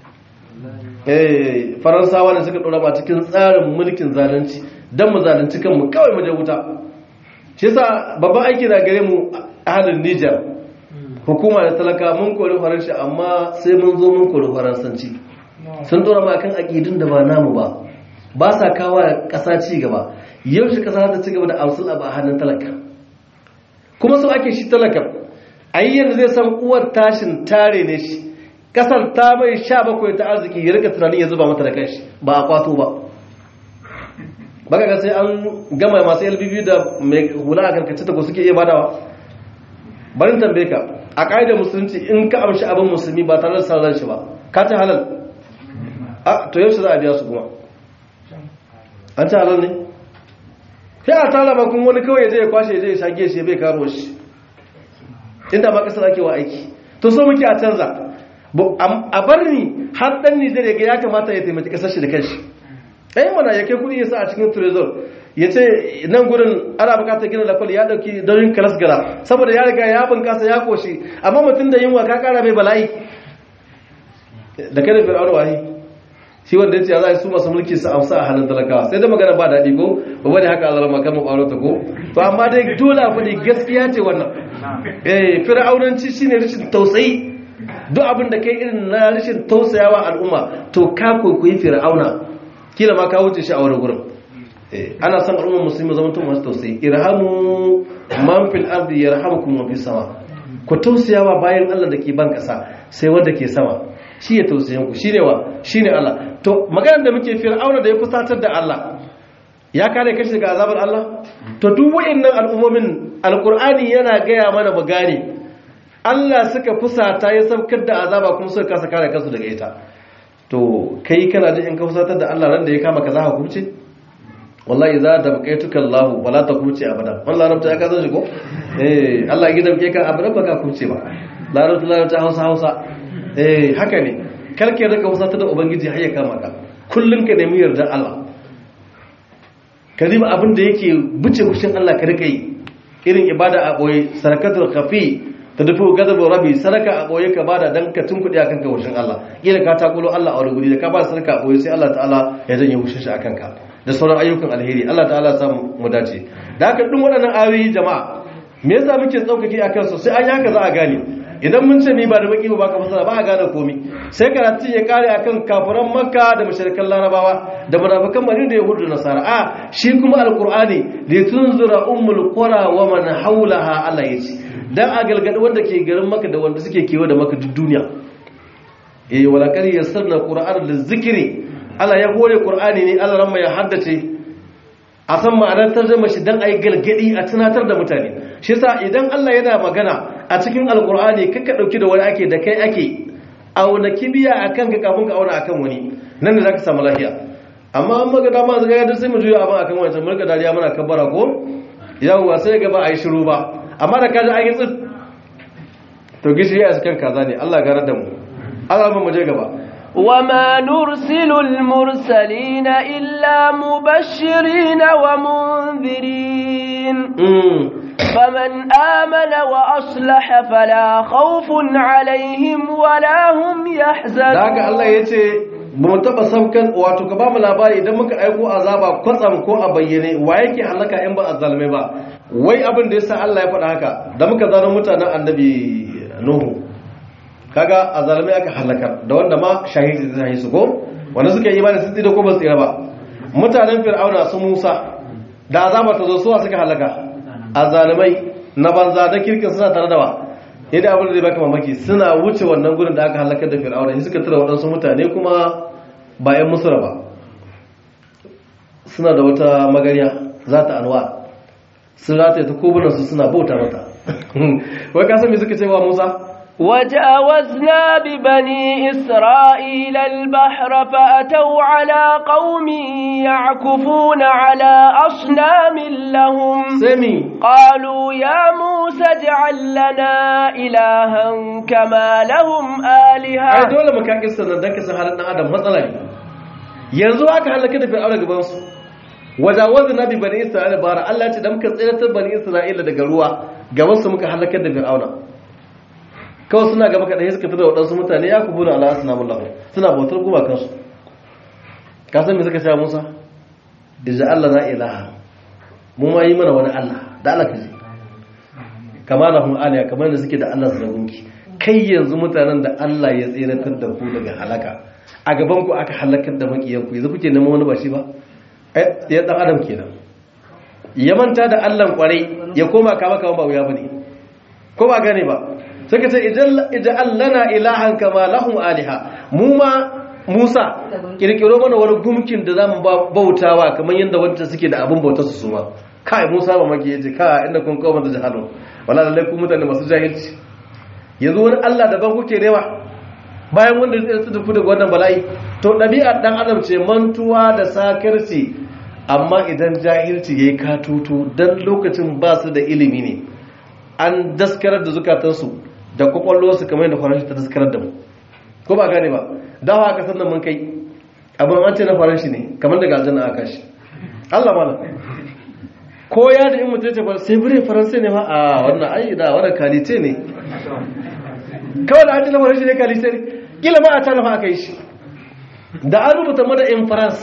eh faransawa ne suka dora ba cikin tsarin mulkin zalunci dan mu zalunci kanmu kawai mu je wuta shi yasa babban aiki da gare mu a halin Niger hukuma da talaka mun kori faransa amma sai mun zo mun kori faransanci sun dora ma kan aqidun da ba namu ba ba sa kawo kasa ci gaba yau shi kasa ta ci gaba da amsul a hannun talaka kuma so ake shi talaka ayyar zai san uwar tashin tare ne shi kasar ta mai sha bakwai ta arziki ya rika tunanin ya zuba mata da kanshi ba a kwato ba baka ga sai an gama masu lbb da mai hula a karkace ta ko suke iya badawa barin tambaye ka a ƙa'idar musulunci in ka amshi abin musulmi ba tare da sauran shi ba ka ci halal a to yau za a biya su kuma an ci halal ne sai a tara ba kuma wani kawai ya je ya kwashe ya je ya shage shi bai karo shi inda ma kasar ake wa aiki to so muke a canza a bar ni har dan Nijar ya ga ya kamata ya taimaki kasar shi da kanshi ɗayan mana ya kai kuɗi ya sa a cikin trezor ya ce nan gurin ana bukatar gina lafal ya ɗauki daurin kalas gara saboda ya riga ya bunkasa ya koshi amma mutum da yunwa ka kara mai bala'i da kada fir'auna wahi shi wanda ya ce ya za su masu mulki su amsa a hannun talakawa sai da magana ba daɗi ko ba bane haka Allah makar mu ɓaro ta ko to amma dai dole a faɗi gaskiya ce wannan eh fir'aunanci shine rashin tausayi duk abin da kai irin na rashin tausayawa al'umma to ka kwaikwayi fir'auna kila ma ka wuce shi a wani gurin ana son al'ummar musulmi zama tun masu tausayi irhamu man fil ardi yarhamukum man fis sama ku tausayawa bayan Allah da ke ban kasa sai wanda ke sama shi ya tausayin ku shine wa shine Allah to maganar da muke fir'auna da ya fusatar da Allah ya kare kashi daga azabar Allah to duk wayannan al'ummomin alqur'ani yana gaya mana mu gane Allah suka fusata ya saukar da azaba kuma suka kasa kare kansu daga ita to kai kana da in ka fusatar da Allah ran da ya kama ka za ka kubce wallahi za da bakaituka Allah wala ta kubce abada wallahi rabta ya ka san shi ko eh Allah ya gidan ke ka abada ba ka kubce ba larabta larabta Hausa Hausa eh haka ne karke rika fusatar da ubangiji har ya kama ka kullun ka nemi yarda Allah ka riba abin da yake buce kushin Allah ka rika yi irin ibada a boye sarakatul khafi ta dufi gazabin rabi sadaka a boye ka bada dan ka tunkuɗe akan ka wushin Allah kila ka takulo Allah a wani guri da ka ba sadaka a boye sai Allah ta'ala ya janye wushin shi akan ka da sauran ayyukan alheri Allah ta'ala ya samu mu dace da haka duk waɗannan ayoyi jama'a me yasa muke tsaukake akan su sai an yi haka za a gane idan mun ce ni ba da baki ba ka fasara ba a gane komi sai karatun ya kare akan kafiran makka da mushrikan larabawa da munafikan madina da yahudu da nasara a shi kuma alqur'ani li tunzura ummul qura wa man hawlaha Allah yace dan a galgadi wanda ke garin maka da wanda suke kewa da maka duk duniya eh wala kar yassarna qur'ana lizikri Allah ya hore qur'ani ne Allah ran ya haddace a san ma'anar tarjuma shi dan ayi galgadi a tunatar da mutane shi yasa idan Allah yana magana a cikin alqur'ani kaka dauki da wani ake da kai ake auna kibiya akan ka kafin ka auna akan wani nan ne zaka samu lafiya amma an maga dama zaga da sai mu juya abin akan wancan mulka dariya muna kabbara ko yawwa sai ga ba a yi shiru ba amma da kaji an yi tsit to gishiri a cikin kaza ne Allah gara da mu Allah mu je gaba وما نرسل المرسلين إلا مبشرين ومنذرين فمن آمن وأصلح فلا خوف عليهم ولا هم يحزنون daga Allah yace ba mu taba saukan wato ka ba mu labari idan muka aiko azaba kwatsam ko a bayyane wa yake halaka in ba azzalmai ba wai abin da yasa Allah ya faɗa haka da muka zaro mutanen annabi Nuhu kaga azzalmai aka halakar da wanda ma shahidi zai su ko wanda suka yi imani sun tsira ko ba su tsira ba mutanen Fir'auna su Musa da azaba ta zo suwa suka halaka azzalmai na banza da kirkin suna tare da wa yadda abin da zai baka mamaki suna wuce wannan gurin da aka halakar da Fir'auna shi suka tura waɗansu mutane kuma bayan musura ba suna da wata magariya za ta alwa sun rataye ta kobunansu suna bauta mata wai kasan me suka ce wa musa وجاوزنا ببني إسرائيل البحر فأتوا على قوم يعكفون على أصنام لهم sami قالوا يا موسى اجعل لنا إلها كما لهم ai آلهة dole mu kan kissa nan dan kisa halin dan adam matsala ne yanzu aka halaka da fir'auna gaban su wajawazna bi bani isra'ila bara Allah ya ce da muka tsiratar bani isra'ila daga ruwa gaban su muka halakar da fir'auna kawai suna gaba kaɗai suka fitar da waɗansu mutane ya kubu da ala asinamun lahu suna bautar gumakansu ka san me suka sha musa iza allah na ilaha mu ma yi mana wani allah da allah ka ji kama na hun aliya kamar da suke da allah su da gunki kai yanzu mutanen da allah ya tseratar da ku daga halaka a gaban ku aka halakar da makiyanku yanzu kuke neman wani ba shi ba Eh, ya dan adam kenan ya manta da allah kwarai ya koma kama kama ba wuya bane ko ba gane ba suka ce ija'al lana ilahan kama lahum aliha mu ma Musa kirkiro mana wani gumkin da zamu ba- bautawa kamar yadda wanda suke da abin bautar su su ma kai Musa ba maki yace ka inda kun kawo da jahalu wala lalle ku mutane masu jahilci yanzu wani Allah daban kuke rewa bayan wanda zai tsaya ku daga wannan bala'i to ɗabi'ar dan adam ce mantuwa da sakarci amma idan jahilci yayi katutu dan lokacin ba su da ilimi ne an daskarar da zukatansu da kwakwalwarsu kamar yadda faranshi ta daskarar da mu ko ba gane ba dawa aka san mun kai abin an ce na faranshi ne kamar daga aljanna aka shi Allah mana ko ya da in mutum ce ba sai bire faransai ne ma a wannan ai da wannan kalite ne kawai da an ce na faranshi ne kalite ne kila ma a ta nafa aka yi shi da an rubuta mada in farans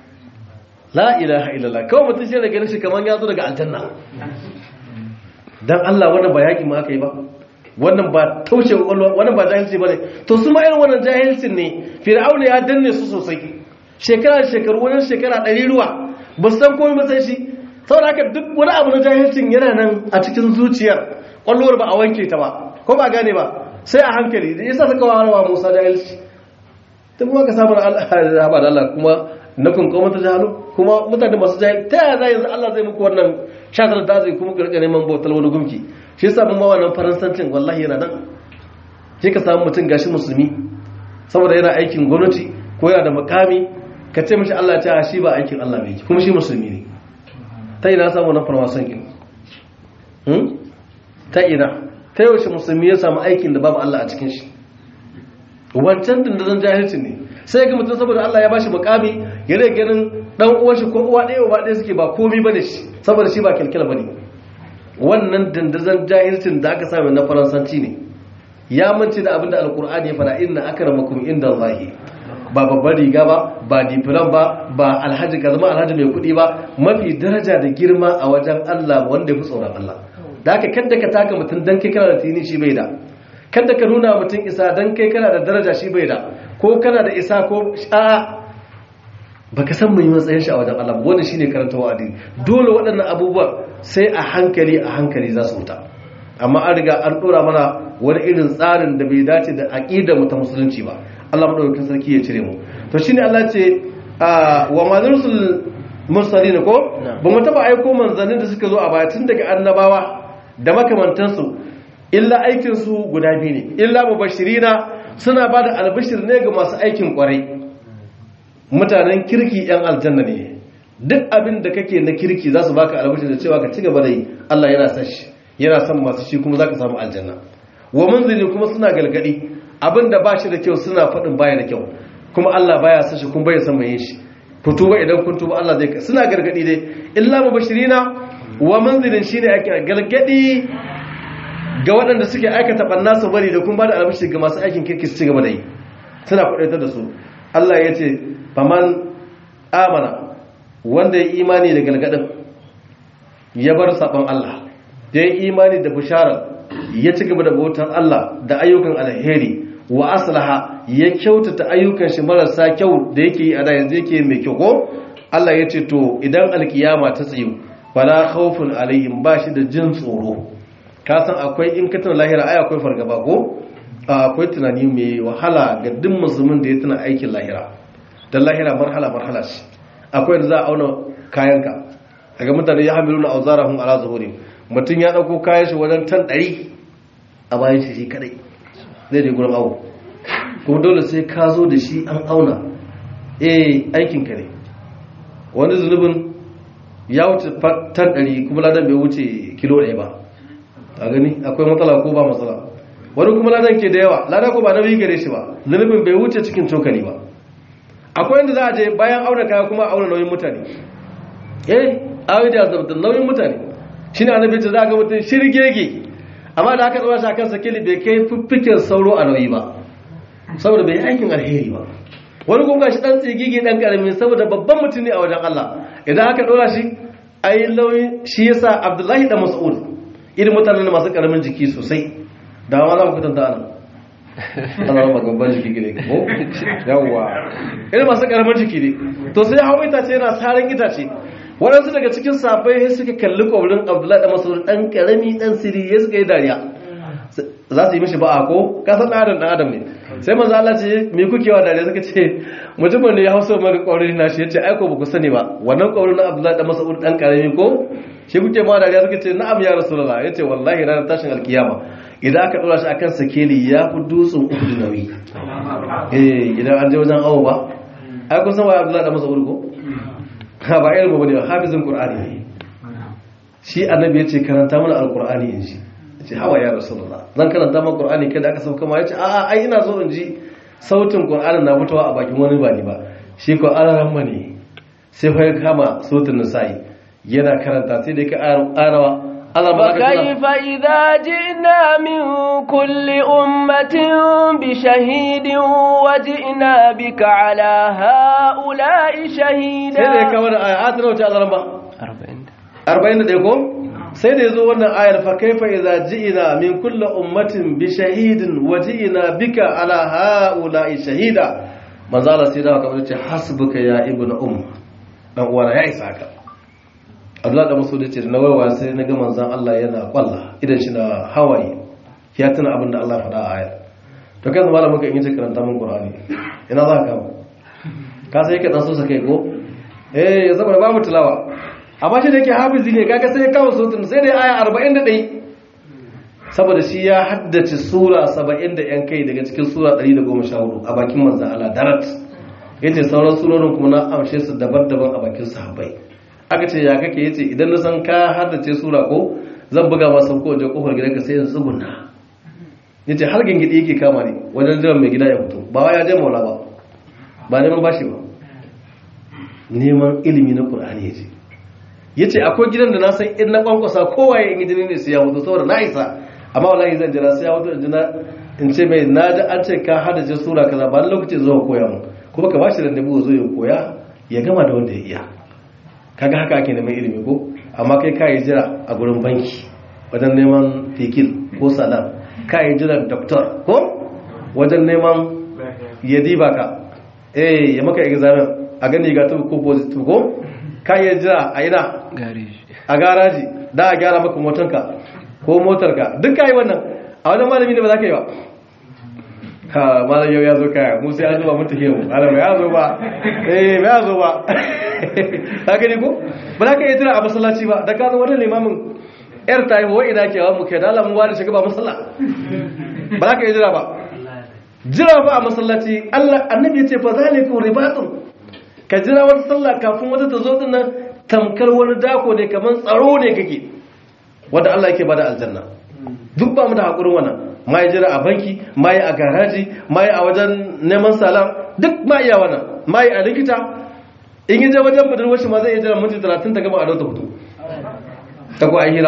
la ilaha illallah kawai mutum shi da ganin shi kamar ya zo daga aljanna dan Allah wannan ba yaƙi ma aka yi ba wannan ba taushe kwakwalwa wannan ba jahilci bane to su ma irin wannan jahilcin ne fir'auna ya danne su sosai shekara da shekaru wani shekara ɗari ruwa ba su san komai ba sai shi saboda haka duk wani abu na jahilcin yana nan a cikin zuciyar kwallowar ba a wanke ta ba ko ba gane ba sai a hankali da yasa suka wa Musa jahilci ta kuma ka samu Allah da Allah kuma na kun kawo mata jahalo kuma mutane masu jahil ta yaya za yanzu Allah zai muku wannan shatar da zai kuma karka neman bautar wani gumki shi yasa mun ma wannan faransancin wallahi yana nan sai ka samu mutum gashi musulmi saboda yana aikin gwamnati ko yana da makami ka ce mishi Allah ta shi ba aikin Allah ne kuma shi musulmi ne ta ina samu wannan farmasan kin hmm ta ina ta yaushe musulmi ya samu aikin da babu Allah a cikin shi wancan dindazan jahilci ne sai ga mutum saboda Allah ya bashi mukami ya rage ganin dan uwan shi ko uwa ɗaya uwa ɗaya suke ba komai bane shi saboda shi ba kilkila bane wannan dindazan jahilcin da aka samu na faransanci ne ya mance da abinda alkur'ani ya fada inna akramakum inda Allahi ba babbar riga ba ba difiran ba ba alhaji ka zama alhaji mai kuɗi ba mafi daraja da girma a wajen Allah wanda ya fi tsoron Allah da haka kadda ka taka mutum dan kai kana da tini shi bai da kada ka nuna mutum isa don kai kana da daraja shi bai da ko kana da isa ko sha'a ba ka san mai matsayin shi a wajen Allah wanda shi ne karanta wa addini dole waɗannan abubuwan sai a hankali a hankali za su wuta amma an riga an ɗora mana wani irin tsarin da bai dace da aƙidar mu ta musulunci ba Allah madaukakin sarki ya cire mu to shine Allah ce wa mazursul mursalin ko ba mu taba aiko manzannin da suka zo a baya tun daga annabawa da makamantansu illa aikinsu guda biyu ne illa mubashirina suna ba da albishir ne ga masu aikin kwarai mutanen kirki yan aljanna ne duk abin da kake na kirki za su baka albishir da cewa ka ci gaba da yi Allah yana son shi yana son masu shi kuma za ka samu aljanna wa munzili kuma suna galgadi abin da ba shi da kyau suna faɗin baya da kyau kuma Allah baya son shi kuma bai san mai yin shi ku tuba idan kun tuba Allah zai suna gargadi dai illa mubashirina wa munzilin shine ake galgadi ga waɗanda suke aikata ɓanna su bari da kuma ba da albashi ga masu aikin kirki su ci gaba da yi suna kuɗaitar da su Allah ya ce faman amana wanda ya imani da galgadin ya bar saɓon Allah da ya imani da bisharar ya ci gaba da bautar Allah da ayyukan alheri wa aslaha ya kyautata ayyukan shi marasa kyau da yake yi a da yanzu yake mai kyau ko Allah ya ce to idan alkiyama ta tsayu fala khawfun alaihim ba shi da jin tsoro ka san akwai in ka tuna lahira ai akwai fargaba ko akwai tunani mai wahala ga duk musulmin da ya tuna aikin lahira dan lahira marhala marhala ce akwai da za a auna kayanka daga mutane ya hamilu na auzarahum ala zuhuri mutum ya dauko kayan shi wajen tan 100 a bayan shi shi kadai zai je gurin awo kuma dole sai ka zo da shi an auna eh aikin ka ne wani zunubin ya wuce tan 100 kuma ladan bai wuce kilo 1 ba a gani akwai matsala ko ba matsala wani kuma ladan ke da yawa lada ko ba nauyi gare shi ba zunubin bai wuce cikin cokali ba akwai inda za a je bayan auna kaya kuma auna nauyin mutane eh awi da zabta nauyin mutane shine annabi ce za ga mutum shirgege amma da aka tsora shi akan sakili bai kai fiffiken sauro a nauyi ba saboda bai aikin alheri ba wani kuma shi dan tsigigi dan karami saboda babban mutum ne a wajen Allah idan aka dora shi ai nauyin shi yasa Abdullahi da Mas'ud irin mutanen masu karamin jiki sosai da ma za mu kwatanta ana ana rama gaban jiki ne ko yawwa irin masu karamin jiki ne to sai hau itace yana sarin itace waɗansu daga cikin safai suka kalli ƙwabrin abdullahi da masu ɗan ƙarami ɗan siri ya suka yi dariya za su yi mishi ba'a ko kasan ɗan adam ɗan adam ne sai manzo Allah ce me kuke wa dariya suka ce mutumin ne ya hausa maka ƙwabrin na shi ya ce aiko ba ku sani ba wannan ƙwabrin na abdullahi da masu ɗan ƙarami ko shi kuke ma dariya suka ce na'am ya rasulullah ya ce wallahi ranar tashin alkiyama idan aka ɗora shi akan sakeli ya fi dutsen uku nauyi eh idan an je wajen awo ba ai kun san wa abdullahi da masu ko ha ba ilmu bane ba hafizin qur'ani ne shi annabi yace karanta mana alqur'ani in ji yace hawa ya rasulullah zan karanta maka qur'ani kai da aka sauka ma yace a'a ai ina so in ji sautin qur'ani na fitowa a bakin wani ba ni ba shi ko araran mane sai fa ya kama sautin nisa'i yana karanta sai da ka arawa فكيف إذا جئنا من كل أمة بشهيد وجئنا بك على هؤلاء شهيدا sai da ya kawo da ayat na wuce Allah ba 40 40 da ko sai da yazo wannan ayar fa kaifa idza ji'ina min kulli ummatin bi shahidin wa ji'ina bika ala haula'i shahida manzo Allah sai da ka ce hasbuka ya ibnu um dan uwana ya isa ka Allah da musu ce na warwa sai na ga manzon Allah yana kwalla idan shi na hawaye ya tuna abin da Allah faɗa a ayar to kai zama da muka in yi karanta min Qur'ani ina za ka kama ka sai ka dan so sa kai ko eh ya saboda babu tilawa amma shi da yake hafizi ne kaga sai ya kawo sautin sai dai aya 41 saboda shi ya haddace sura 70 da yan kai daga cikin sura 114 a bakin manzon Allah darat yace sauran surorin kuma na amshe su daban-daban a bakin sahabbai aka ce ya kake yace idan na san ka haddace sura ko zan buga masa ko wajen kofar gidanka sai in tsuguna yace har gingidi yake kama ne wajen jiran mai gida ya fito ba wai ya je maula ba ba neman bashi ba neman ilimi na qur'ani yace yace akwai gidan da na san in na kwankwasa kowa ya yi jini ne sai ya fito saboda na isa amma wallahi zan jira sai ya fito in jina in ce mai na ji an ce ka haddace sura kaza ba lokacin zuwa koya mu kuma ka bashi da dabu zo ya koya ya gama da wanda ya iya kaga haka ake neman ilimi ko amma kai ka yi jira a gurin banki wajen neman fikil ko salam ka yi jiran doktor ko wajen neman yadi baka eh ya maka examen a gani ga ta ko positive ko ka yi jira a ina a garaji da a gyara maka motanka ko motarka duk ka yi wannan a wajen malami ne ba za ka yi ba ha malam yau ya zo kaya mu sai an zuba mun tafiye mu malam ya zo ba eh ya zo ba ka gani ko ba za ka yi jira a masallaci ba da ka zo wani limamin yar ta yi wa ina ke wa mu kai da Allah mu wani shiga ba masalla ba za ka yi jira ba jira ba a masallaci Allah annabi ya ce fa zalikum ribatun ka jira wata sallah kafin wata ta zo din nan tamkar wani dako ne kamar tsaro ne kake wanda Allah yake bada aljanna duk ba mu da hakurin wannan ma yi jira a banki ma yi a garaji ma yi a wajen neman salam duk ma iya wannan ma yi a likita in yi je wajen budurwar shi ma zai iya jira minti talatin ta gaba a dauta hutu ta kuwa hira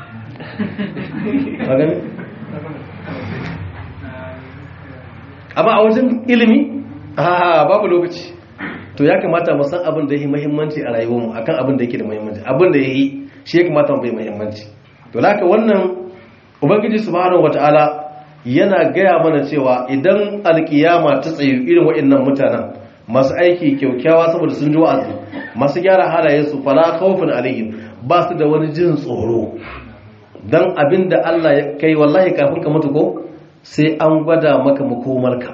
amma a wajen ilimi a babu lokaci to ya kamata mu san abin da yake muhimmanci a rayuwarmu akan abin da yake da muhimmanci abin da yayi shi ya kamata mu bai muhimmanci to laka wannan ubangiji subhanahu wataala yana gaya mana cewa idan alkiyama ta tsayu irin waɗannan mutanen masu aiki kyaukyawa saboda sun ji wa'azi masu gyara halayensu fala khawfun alaihim ba su da wani jin tsoro dan abinda Allah ya kai wallahi kafin ka mutu ko sai an gwada maka makomarka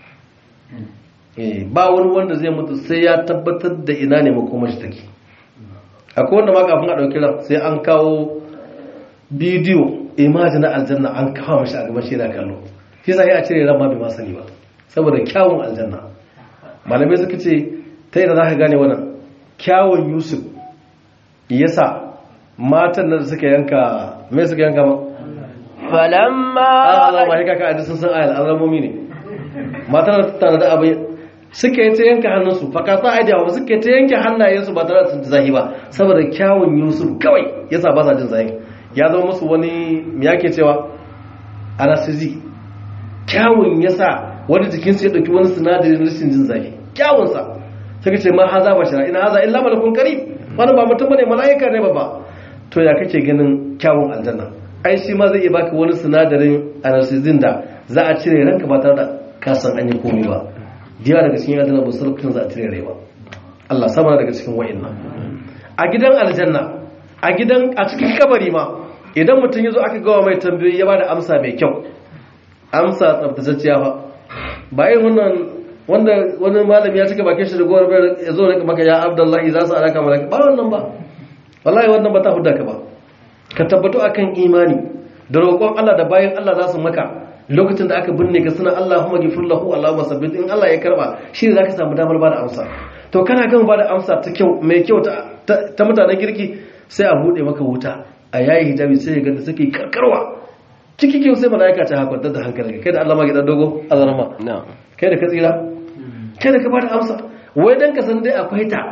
eh ba wani wanda zai mutu sai ya tabbatar da ina ne makomar shi take akwai wanda ma kafin a dauki ran sai an kawo bidiyo imaji na aljanna an kawo mashi a gaban shi yana kallo shi sai a cire ran ma bai ma sani ba saboda kyawun aljanna malamai suka ce ta yi da za ka gane wannan kyawun yusuf yasa matan da suka yanka mai suka yanka ma falamma Allah ma haka ka aji sun san ayal alamomi ne matan da tana da abin suka yi ta yanka hannunsu fakata aidiya ba suka yi ta yanke hannayensu ba tare da sun zahi ba saboda kyawun yusuf kawai yasa ba sa jin zahi ya zama musu wani me yake cewa anasizi kyawun yasa wani jikinsu ya ɗauki wani sinadarin rashin jin zafi kyawunsa suka ce ma haza ba shara ina haza illa malakun karim wani ba mutum bane mala'ika ne ba to ya kake ganin kyawun aljanna ai shi ma zai iya baka wani sinadarin anesthesin da za a cire ranka ba tare da ka san an yi komai ba diya daga cikin aljanna ba su lokacin za a cire rai ba Allah sama daga cikin wa'annan a gidan aljanna a gidan a cikin kabari ma idan mutum ya zo aka gawa mai tambayoyi ya ba da amsa mai kyau amsa tsabtatacciya fa ba yin wannan wanda wani malami ya cika bakin shi da gowar bayar ya zo da maka ya abdullahi za su alaka malaka ba wannan ba wallahi wannan ba ta hudda ka ba ka tabbato akan imani da roƙon Allah da bayan Allah za su maka lokacin da aka binne ka suna Allahumma ghfir lahu Allahumma sabbit in Allah ya karba shi ne zaka samu damar bada amsa to kana gama bada amsa ta kyau mai kyau ta mutanen kirki sai a bude maka wuta a yayi hijabi sai ya ga suke karkarwa ciki kyau sai malaika ta hakwantar da hankalinka kai da Allah ma gidan dogo azarma kai da ka tsira kai da ka bada amsa wai dan ka san dai akwai ta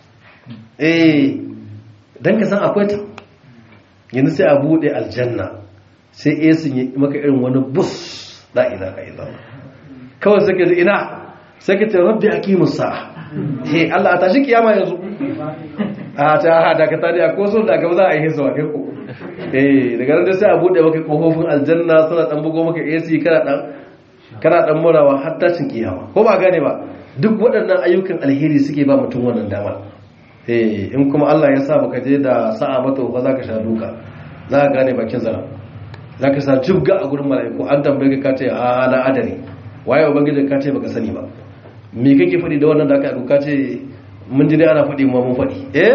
eh dan ka san akwai ta yanzu sai a bude aljanna sai esin yi maka irin wani bus la ilaha illallah kawai sai ka ji ina sai ka ce rabbi aqimus sa'a he Allah a tashi kiyama yanzu a ta da ka tare a koso da gaba za a yi hisuwa kai ko eh daga nan da sai a bude maka kofofin aljanna suna dan bugo maka AC kana dan kana dan murawa har tashin kiyama ko ba gane ba duk waɗannan ayyukan alheri suke ba mutum wannan dama eh in kuma Allah ya sa baka je da sa'a mata ba za ka sha duka za ka gane bakin zara za ka sa jibga a gurin mala'iku an tambaye ka ce a na adari waye ubangiji ka ce baka sani ba me kake faɗi da wannan da aka ka ce mun ji dai ana faɗi ma mun faɗi eh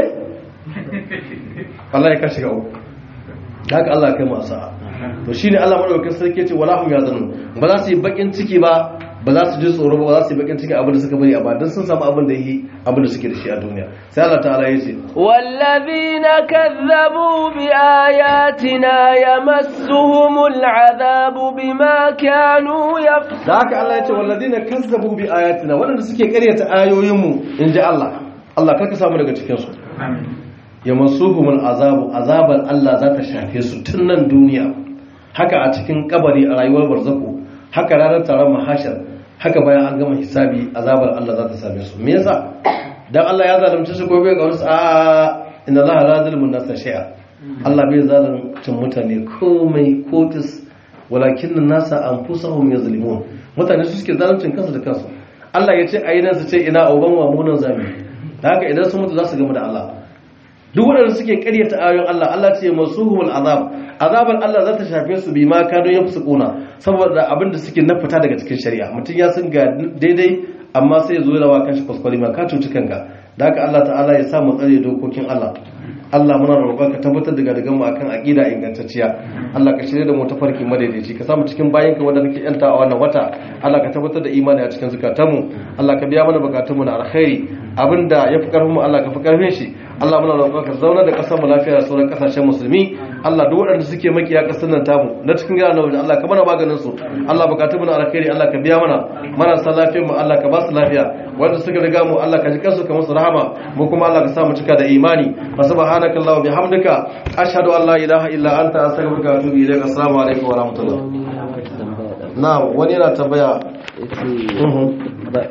Allah ya ka shiga uku haka Allah ya kai mu sa'a to shine Allah madaukakin sarki ya ce wala hum yazanun ba za su yi bakin ciki ba ba za su ji tsoro ba ba za su yi bakin ciki abin da suka bari a ba don sun samu abin da yi abin da suke da shi a duniya sai Allah ta'ala ya ce والذين كذبوا بآياتنا يمسهم العذاب بما كانوا يفسقون da haka Allah ya ce walladina kazzabu bi ayatina waɗanda suke karyata ayoyinmu in ji Allah Allah karka samu daga cikin su ya masuhumul azabu azabar Allah za ta shafe su tun nan duniya haka a cikin kabari a rayuwar barzako haka ranar taron mahashar haka bayan an gama hisabi azabar Allah za ta same su me yasa dan Allah ya zalunci su ko bai ga wasu a inna Allah la zulmun nasa shay'a Allah bai zaluncin mutane komai kotis walakin nasa anfusahum yazlimun mutane su suke zaluncin kansu da kansu Allah ya ce ayi nan su ce ina uban wa munan zami da haka idan sun mutu za su gama da Allah duk waɗanda suke ƙaryata ayoyin Allah Allah ce masuhumul azab azabar Allah za ta shafe su bi ma kado ya fi kuna saboda abin da suke na fita daga cikin shari'a mutum ya san ga daidai amma sai ya zo da wa kanshi kwaskwari ma ka cuci kanka da haka Allah ta'ala ya sa mu tsare dokokin Allah Allah muna roƙon ka tabbatar da gadagan mu akan aqida ingantacciya Allah ka shirye da mu tafarki madaidaici ka samu cikin bayan ka wanda kake yanta a wannan wata Allah ka tabbatar da imani a cikin zukatanmu Allah ka biya mana bukatunmu na alkhairi abinda ya fi karfin mu Allah ka fi karfin shi Allah muna roƙon ka zauna da ƙasar mu lafiya da sauran ƙasashen musulmi Allah duk waɗanda suke makiya ƙasar nan tamu na cikin gida na waje Allah ka mana maganin su Allah bukatun mu na alkhairi Allah ka biya mana marasa lafiyar mu Allah ka ba su lafiya wanda suka riga mu Allah ka ji kansu ka musu rahama mu kuma Allah ka sa mu cika da imani wa subhanaka Allahu bihamdika ashhadu an la ilaha illa anta astaghfiruka wa atubu ilaik assalamu alaikum wa rahmatullah na wani yana tambaya